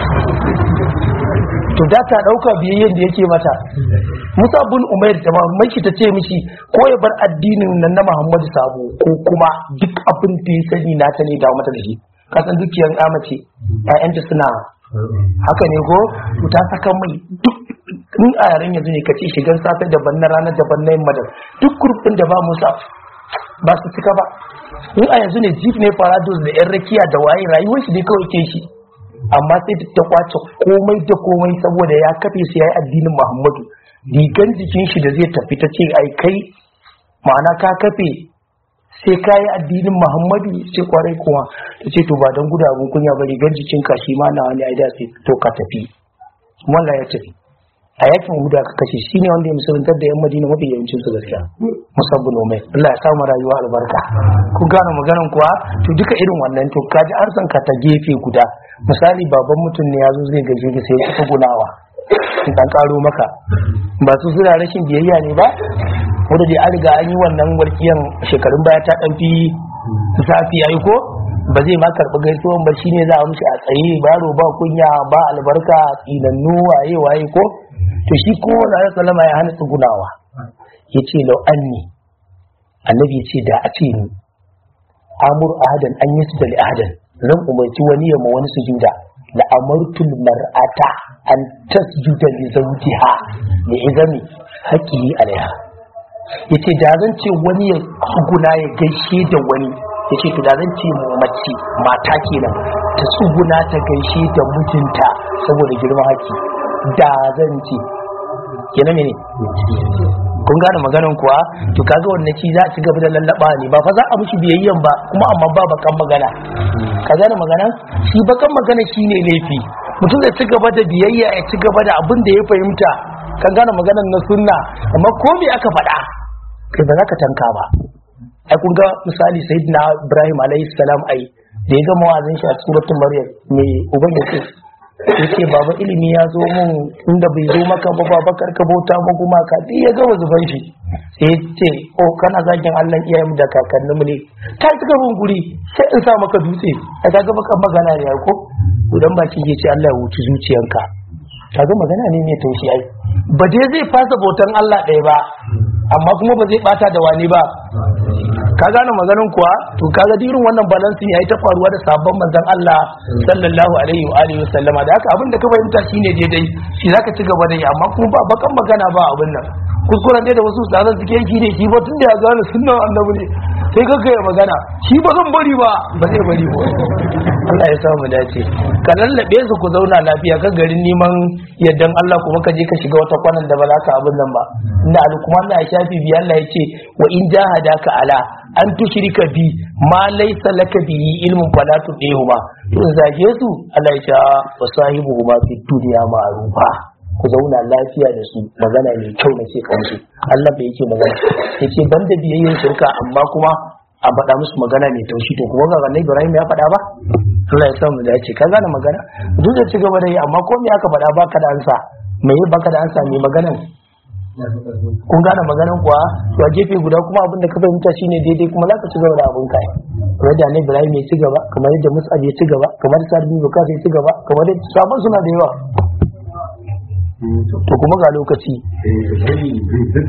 Speaker 1: to da ta ɗauka biyayyen da yake mata musa bin umair da mamaki ta ce mishi ko ya bar addinin nan na muhammadu sabo ko kuma duk abin da ya sani na ta ne dawo mata da shi kasan dukiyar amace 'ya'yanta suna haka ne ko ta saka mai duk in a yaren yanzu ne ka ce shigar safe daban na ranar daban na yamma duk kurfin da ba musa ba su cika ba in a yanzu ne jeep ne parados da yan rakiya da waye rayuwar shi ne kawai ke shi amma sai ta kwace komai da komai saboda ya kafe su yayi addinin muhammadu rigan jikin shi da zai tafi ta ce ai kai ma'ana ka kafe sai ka yi addinin muhammadu sai kwarai kuma ta ce to ba don gudabun kunya ba rigar jikin ka shi ma na wani aida sai to ka tafi wallah ya tafi a yakin huda ka kashe shi ne wanda ya musuluntar da yan madina mafi yawancin su gaskiya musabbu nomai Allah ya samu rayuwa albarka ku gane maganan kuwa to duka irin wannan to kaji an san ka ta gefe guda misali baban mutum ne ya zo zai gaje ka sai ya gunawa in dan karo maka ba su suna rashin biyayya ne ba wanda dai an riga an yi wannan warkiyan shekarun baya ta dan fi zafi yayi ko ba zai ma karɓi gaisuwan ba shine za a mushi a tsaye baro ba kunya ba albarka tsinannu waye waye ko to shi ko na sallama ya hana tsugunawa ya ce lau anni annabi ya ce da a ce ni amur ahadan an yi da ahadan zan umarci wani ya ma wani sujuda la amartul mar'ata an tasjuda li zawjiha li izami haqqihi alaiha yace da zan ce wani ya tsuguna ya gaishe da wani yace to da zan ce mace mata kenan ta tsuguna ta gaishe da mijinta saboda girman haƙƙi da zan ce kenan ne kun gane maganan kuwa to kaga wannan ci za a ci gaba da lallaba ne ba fa za a mushi biyayyan ba kuma amma ba bakan magana ka gane magana shi bakan magana shine laifi mutum zai ci gaba da biyayya ya ci gaba da abin da ya fahimta kan gane maganan na sunna amma ko me aka faɗa kai ba za ka tanka ba ai kun ga misali sayyidina ibrahim alayhi salam ai da ya gama wazin shi a suratul maryam me uban yake yace baba ilimi ya zo mun inda bai zo maka ba baba karka bauta ma kuma ka dai ya gama zuban shi sai yace oh kana zagin Allah iyayen da kakannin mu ne kai suka bin guri sai in sa maka dutse ai kaga baka magana ne ko idan ba ki yace Allah ya wuce zuciyanka kaga magana ne mai taushi ai ba dai zai fasa bautan Allah ɗaya ba amma kuma ba zai bata da wani ba ka gane maganin kuwa to kaga irin wannan balance yayi ta faruwa da sabon manzon Allah sallallahu alaihi wa alihi wasallama da haka abin da ka fahimta shine daidai shi zaka ci gaba da yi amma kuma ba bakan magana ba abin nan kuskuren dai da wasu ustazan suke yi ne shi ba tun da ya gane sunnan annabi ne sai ka ya magana shi ba zan bari ba ba zai bari ba Allah ya samu dace ka lallabe su ku zauna lafiya ka garin neman yaddan Allah kuma ka je ka shiga wata kwanan da ba za ka abin nan ba inda alkuman na shafi biya Allah ya ce wa in jahadaka ala an tushrika bi ma laysa laka bihi ilmun fala tudihuma to zage su Allah ya ce wa sahibuhuma fi dunya ma'rufa ku zauna lafiya da su magana mai kyau na ce kansu Allah bai yake magana yace banda biyayyen shirka amma kuma a faɗa musu magana mai taushi to kuma ga annabi Ibrahim ya faɗa ba Allah ya sa mu dace ka gane magana duk da ci gaba da yi amma ko me aka faɗa baka da ansa me baka da ansa mai maganan kun gane maganan kuwa to a gefe guda kuma abin da ka fahimta shine daidai kuma za ka ci gaba da abin kai kamar da annabi Ibrahim ya ci gaba kamar yadda Mus'ab ya ci gaba kamar Sa'd bin Bakar ya ci gaba kamar da sabon suna da yawa to kuma ga lokaci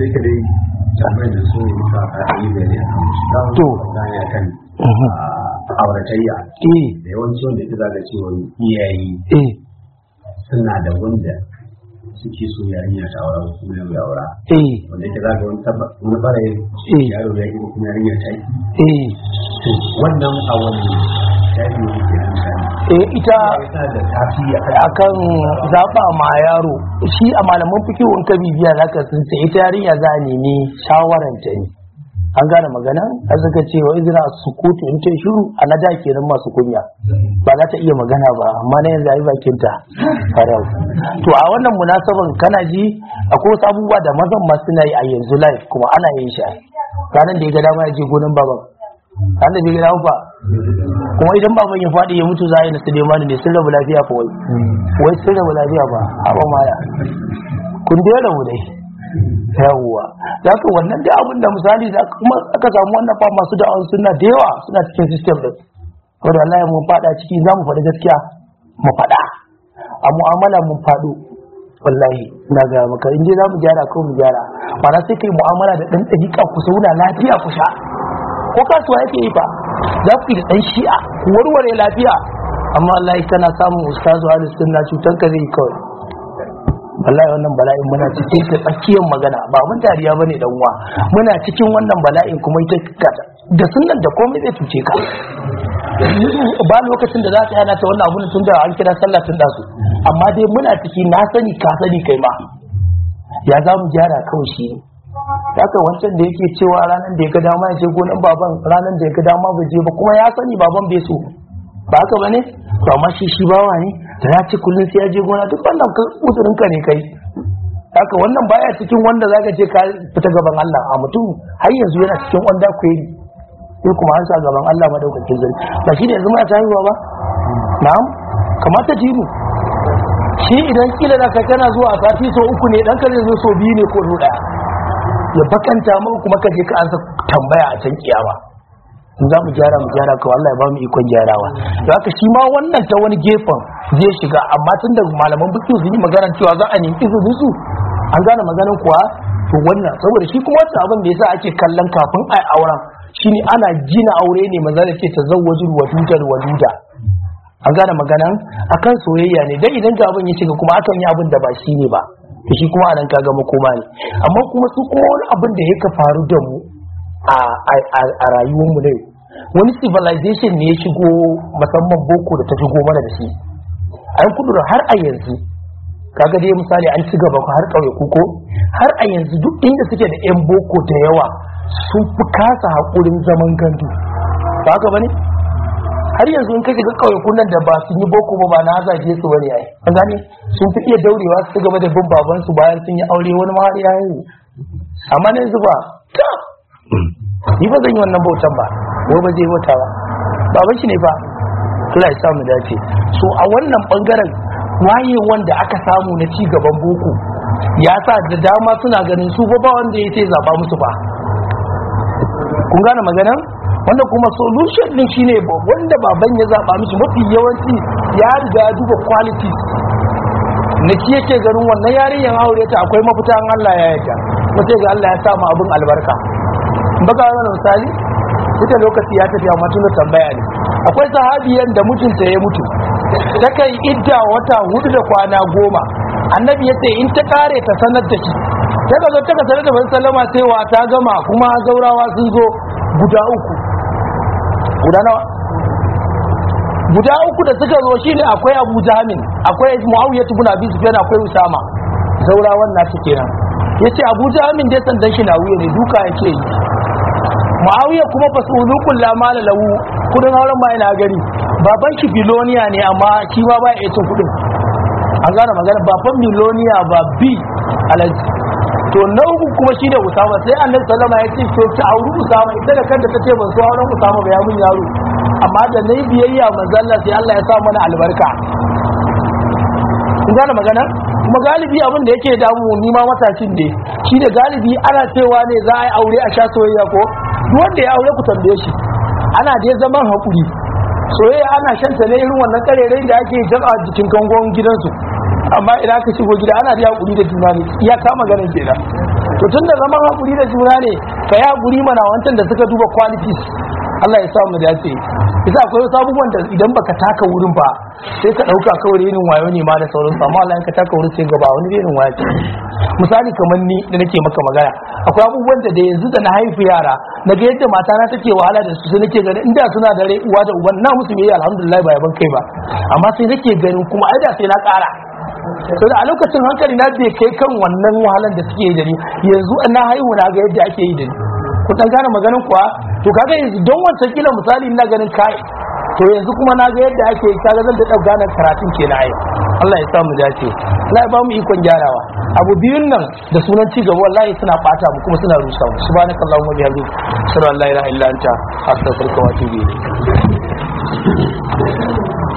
Speaker 4: to auratayya
Speaker 1: eh
Speaker 4: da yawanci wanda ita zaga cewa iyaye
Speaker 1: eh
Speaker 4: suna da wanda suke so yarinya ta aura ko kuma yaro ya aura
Speaker 1: eh
Speaker 4: wanda ita zaga wani tabba wani barayin
Speaker 1: Eh.
Speaker 4: yaro ya yi ko kuma yarinya ta yi
Speaker 1: eh
Speaker 4: to wannan a wani shafi ne ke nan sani
Speaker 1: eh ita
Speaker 4: tana da tasiri a
Speaker 1: akan zaɓa ma yaro shi a malaman fikihun ka bibiya zaka sun ce ita yarinya za a nemi shawaranta ne an gane magana a suka ce wa izina sukutu in ta shiru a na da kenan masu kunya ba za ta iya magana ba amma na yanzu ayi bakin ta farau to a wannan munasaban kana ji akwai wasu abubuwa da mazan ma suna yi a yanzu live kuma ana yin shi ranar da ya ga dama ya je gonan baban ranar da bai ga dama fa kuma idan baban ya faɗi ya mutu za a yi na Sulemanu ne sun rabu lafiya fa wai wai sun rabu lafiya ba haɓa maya kun dai rabu dai yawwa za ka wannan da abin da misali da kuma aka samu wannan fa masu da'awar suna da yawa suna cikin system din wanda Allah ya mun faɗa ciki za mu faɗi gaskiya mu faɗa a mu'amala mun faɗo wallahi na ga maka in dai za mu gyara ko mu gyara mana sai kai mu'amala da ɗan ɗariƙa ku zauna lafiya ku sha ko kasuwa yake yi fa za ku yi da ɗan shi'a ku warware lafiya amma wallahi kana samun ustazu ahlus sunna cutar ka zai yi kawai wallahi wannan bala'in muna cikin ta tsakiyar magana ba mun dariya bane dan uwa muna cikin wannan bala'in kuma ita kata da sunan da komai zai tuce ka ba lokacin da za ta yana ta wannan abun tun da an kira sallah tun da su amma dai muna ciki na sani ka sani kai ma ya za mu gyara kawai shi ne haka wancan da yake cewa ranar da ya ga dama ya je gonan baban ranar da ya ga dama bai je ba kuma ya sani baban bai so ba haka bane to amma shi shi bawa ne da ya ci kullun sai ya je gona duk wannan uzurin ka ne kai haka wannan baya cikin wanda zaka je ka fita gaban Allah a mutum har yanzu yana cikin wanda kweri sai kuma an sa gaban Allah madaukakin zargi ba shi ne yanzu muna tayiwa ba na'am kamata jini shi idan kila da ka kana zuwa a sati so uku ne dan ka zai zo so biyu ne ko so daya ya bakanta maka kuma ka je ka ansa tambaya a can kiyama in za mu gyara mu gyara kawai Allah ya ba mu ikon gyarawa da haka shi ma wannan ta wani gefen zai shiga amma tun da malaman biki sun yi magana cewa za a nemi izinin su an gane maganin kuwa to wannan saboda shi kuma wata abin da yasa ake kallon kafin a auren shine ana gina aure ne maza da ke tazawwajul wadudal waduda an gane maganan akan soyayya ne dan idan ga abin ya shiga kuma akan yi abin da ba shi ne ba to shi kuma anan kaga makoma ne amma kuma su kuma wani abin da yake faru da mu a rayuwar mu ne wani civilization ne ya shigo musamman boko da ta shigo mana da shi a yan kudu har a yanzu kaga dai misali an ci gaba har ƙauye kuko har a yanzu duk inda suke da yan boko da yawa sun fi kasa haƙurin zaman gandu ba haka bane har yanzu in ka shiga ƙauyakun nan da ba sun yi boko ba ba na zage su bane ai an gane sun fi iya daurewa su gaba da bin baban su bayan sun yi aure wani ma har ya yi amma ne yanzu ba ta ni ba zan yi wannan bautan ba ko ba zai bauta ba baban shi ne fa Allah ya sa mu dace so a wannan bangaren waye wanda aka samu na ci gaban boko ya sa da dama suna ganin su ba wanda ya ce zaba musu ba kun gane maganar wanda kuma solution din shine wanda baban ya zaba mishi mafi yawanci ya riga ya duba quality na shi yake ganin wannan yarinyar aure ta akwai mafita an Allah ya yarda kuma sai ga Allah ya sa mu abin albarka baka wani misali ita lokaci ya tafi amma tun tambaya ne akwai sahabiyan da mutunta ya mutu ta kai idda wata hudu da kwana goma annabi ya ce in ta kare ta sanar da shi ta ka zo ta ka sanar da ban sallama cewa ta gama kuma zaurawa sun zo guda uku guda nawa guda uku da suka zo shine akwai abu jamin akwai muawiya ibn abi sufyan akwai usama zaurawan na kenan yace abu jamin dai sandan shi na wuya ne duka yake yi muawiya kuma fasulukul la mala lahu kudin auren ma yana gari baban shi biloniya ne amma shi ma ba ya cin kudin an gane magana baban miloniya ba bi alaji to na uku kuma shi ne usama sai annabi sallama ya ce to ki auri usama ita da kanta ta ce ban so auren usama ba ya mun yaro amma da nayi biyayya manzalla sai Allah ya sa mana albarka kun gane magana kuma galibi abin da yake damu ni ma matashin ne shi da galibi ana cewa ne za a yi aure a sha soyayya ko duk wanda ya aure ku tambaye shi ana dai zaman hakuri soyayya ana shanta ne irin wannan karerai da ake jaba jikin kangon gidansu amma idan aka shigo gida ana da hakuri da juna ne iya kama ganin kenan to tun da zaman hakuri da juna ne ka yi hakuri mana wancan da suka duba qualities Allah ya sa mu dace yasa akwai wasu abubuwan da idan baka taka wurin ba sai ka dauka kawai irin wayo ne ma da sauransu amma Allah in ka taka wurin sai gaba wani irin wayo ce misali kamar ni da nake maka magana akwai abubuwan da da yanzu da na haifi yara na ga yadda mata na take wahala da su sai nake ganin inda suna da rai uwa da uban na musu biyayya alhamdulillah ba yaban kai ba amma sai nake ganin kuma ai da sai na kara to da a lokacin hankali na bai kai kan wannan wahalan da suke yi da ni yanzu na haihu na ga yadda ake yi da ni ku dan gane maganin kuwa to kaga yanzu don wancan kila misali ina ganin kai to yanzu kuma na ga yadda ake yi kaga zan da dau gane karatun kenan ai Allah ya sa mu dace Allah ya ba mu ikon gyarawa abu biyun nan da sunan ci gaba wallahi suna bata mu kuma suna rusa mu subhanakallahumma bihamdika ashhadu an la ilaha illa anta astaghfiruka wa atubu ilayk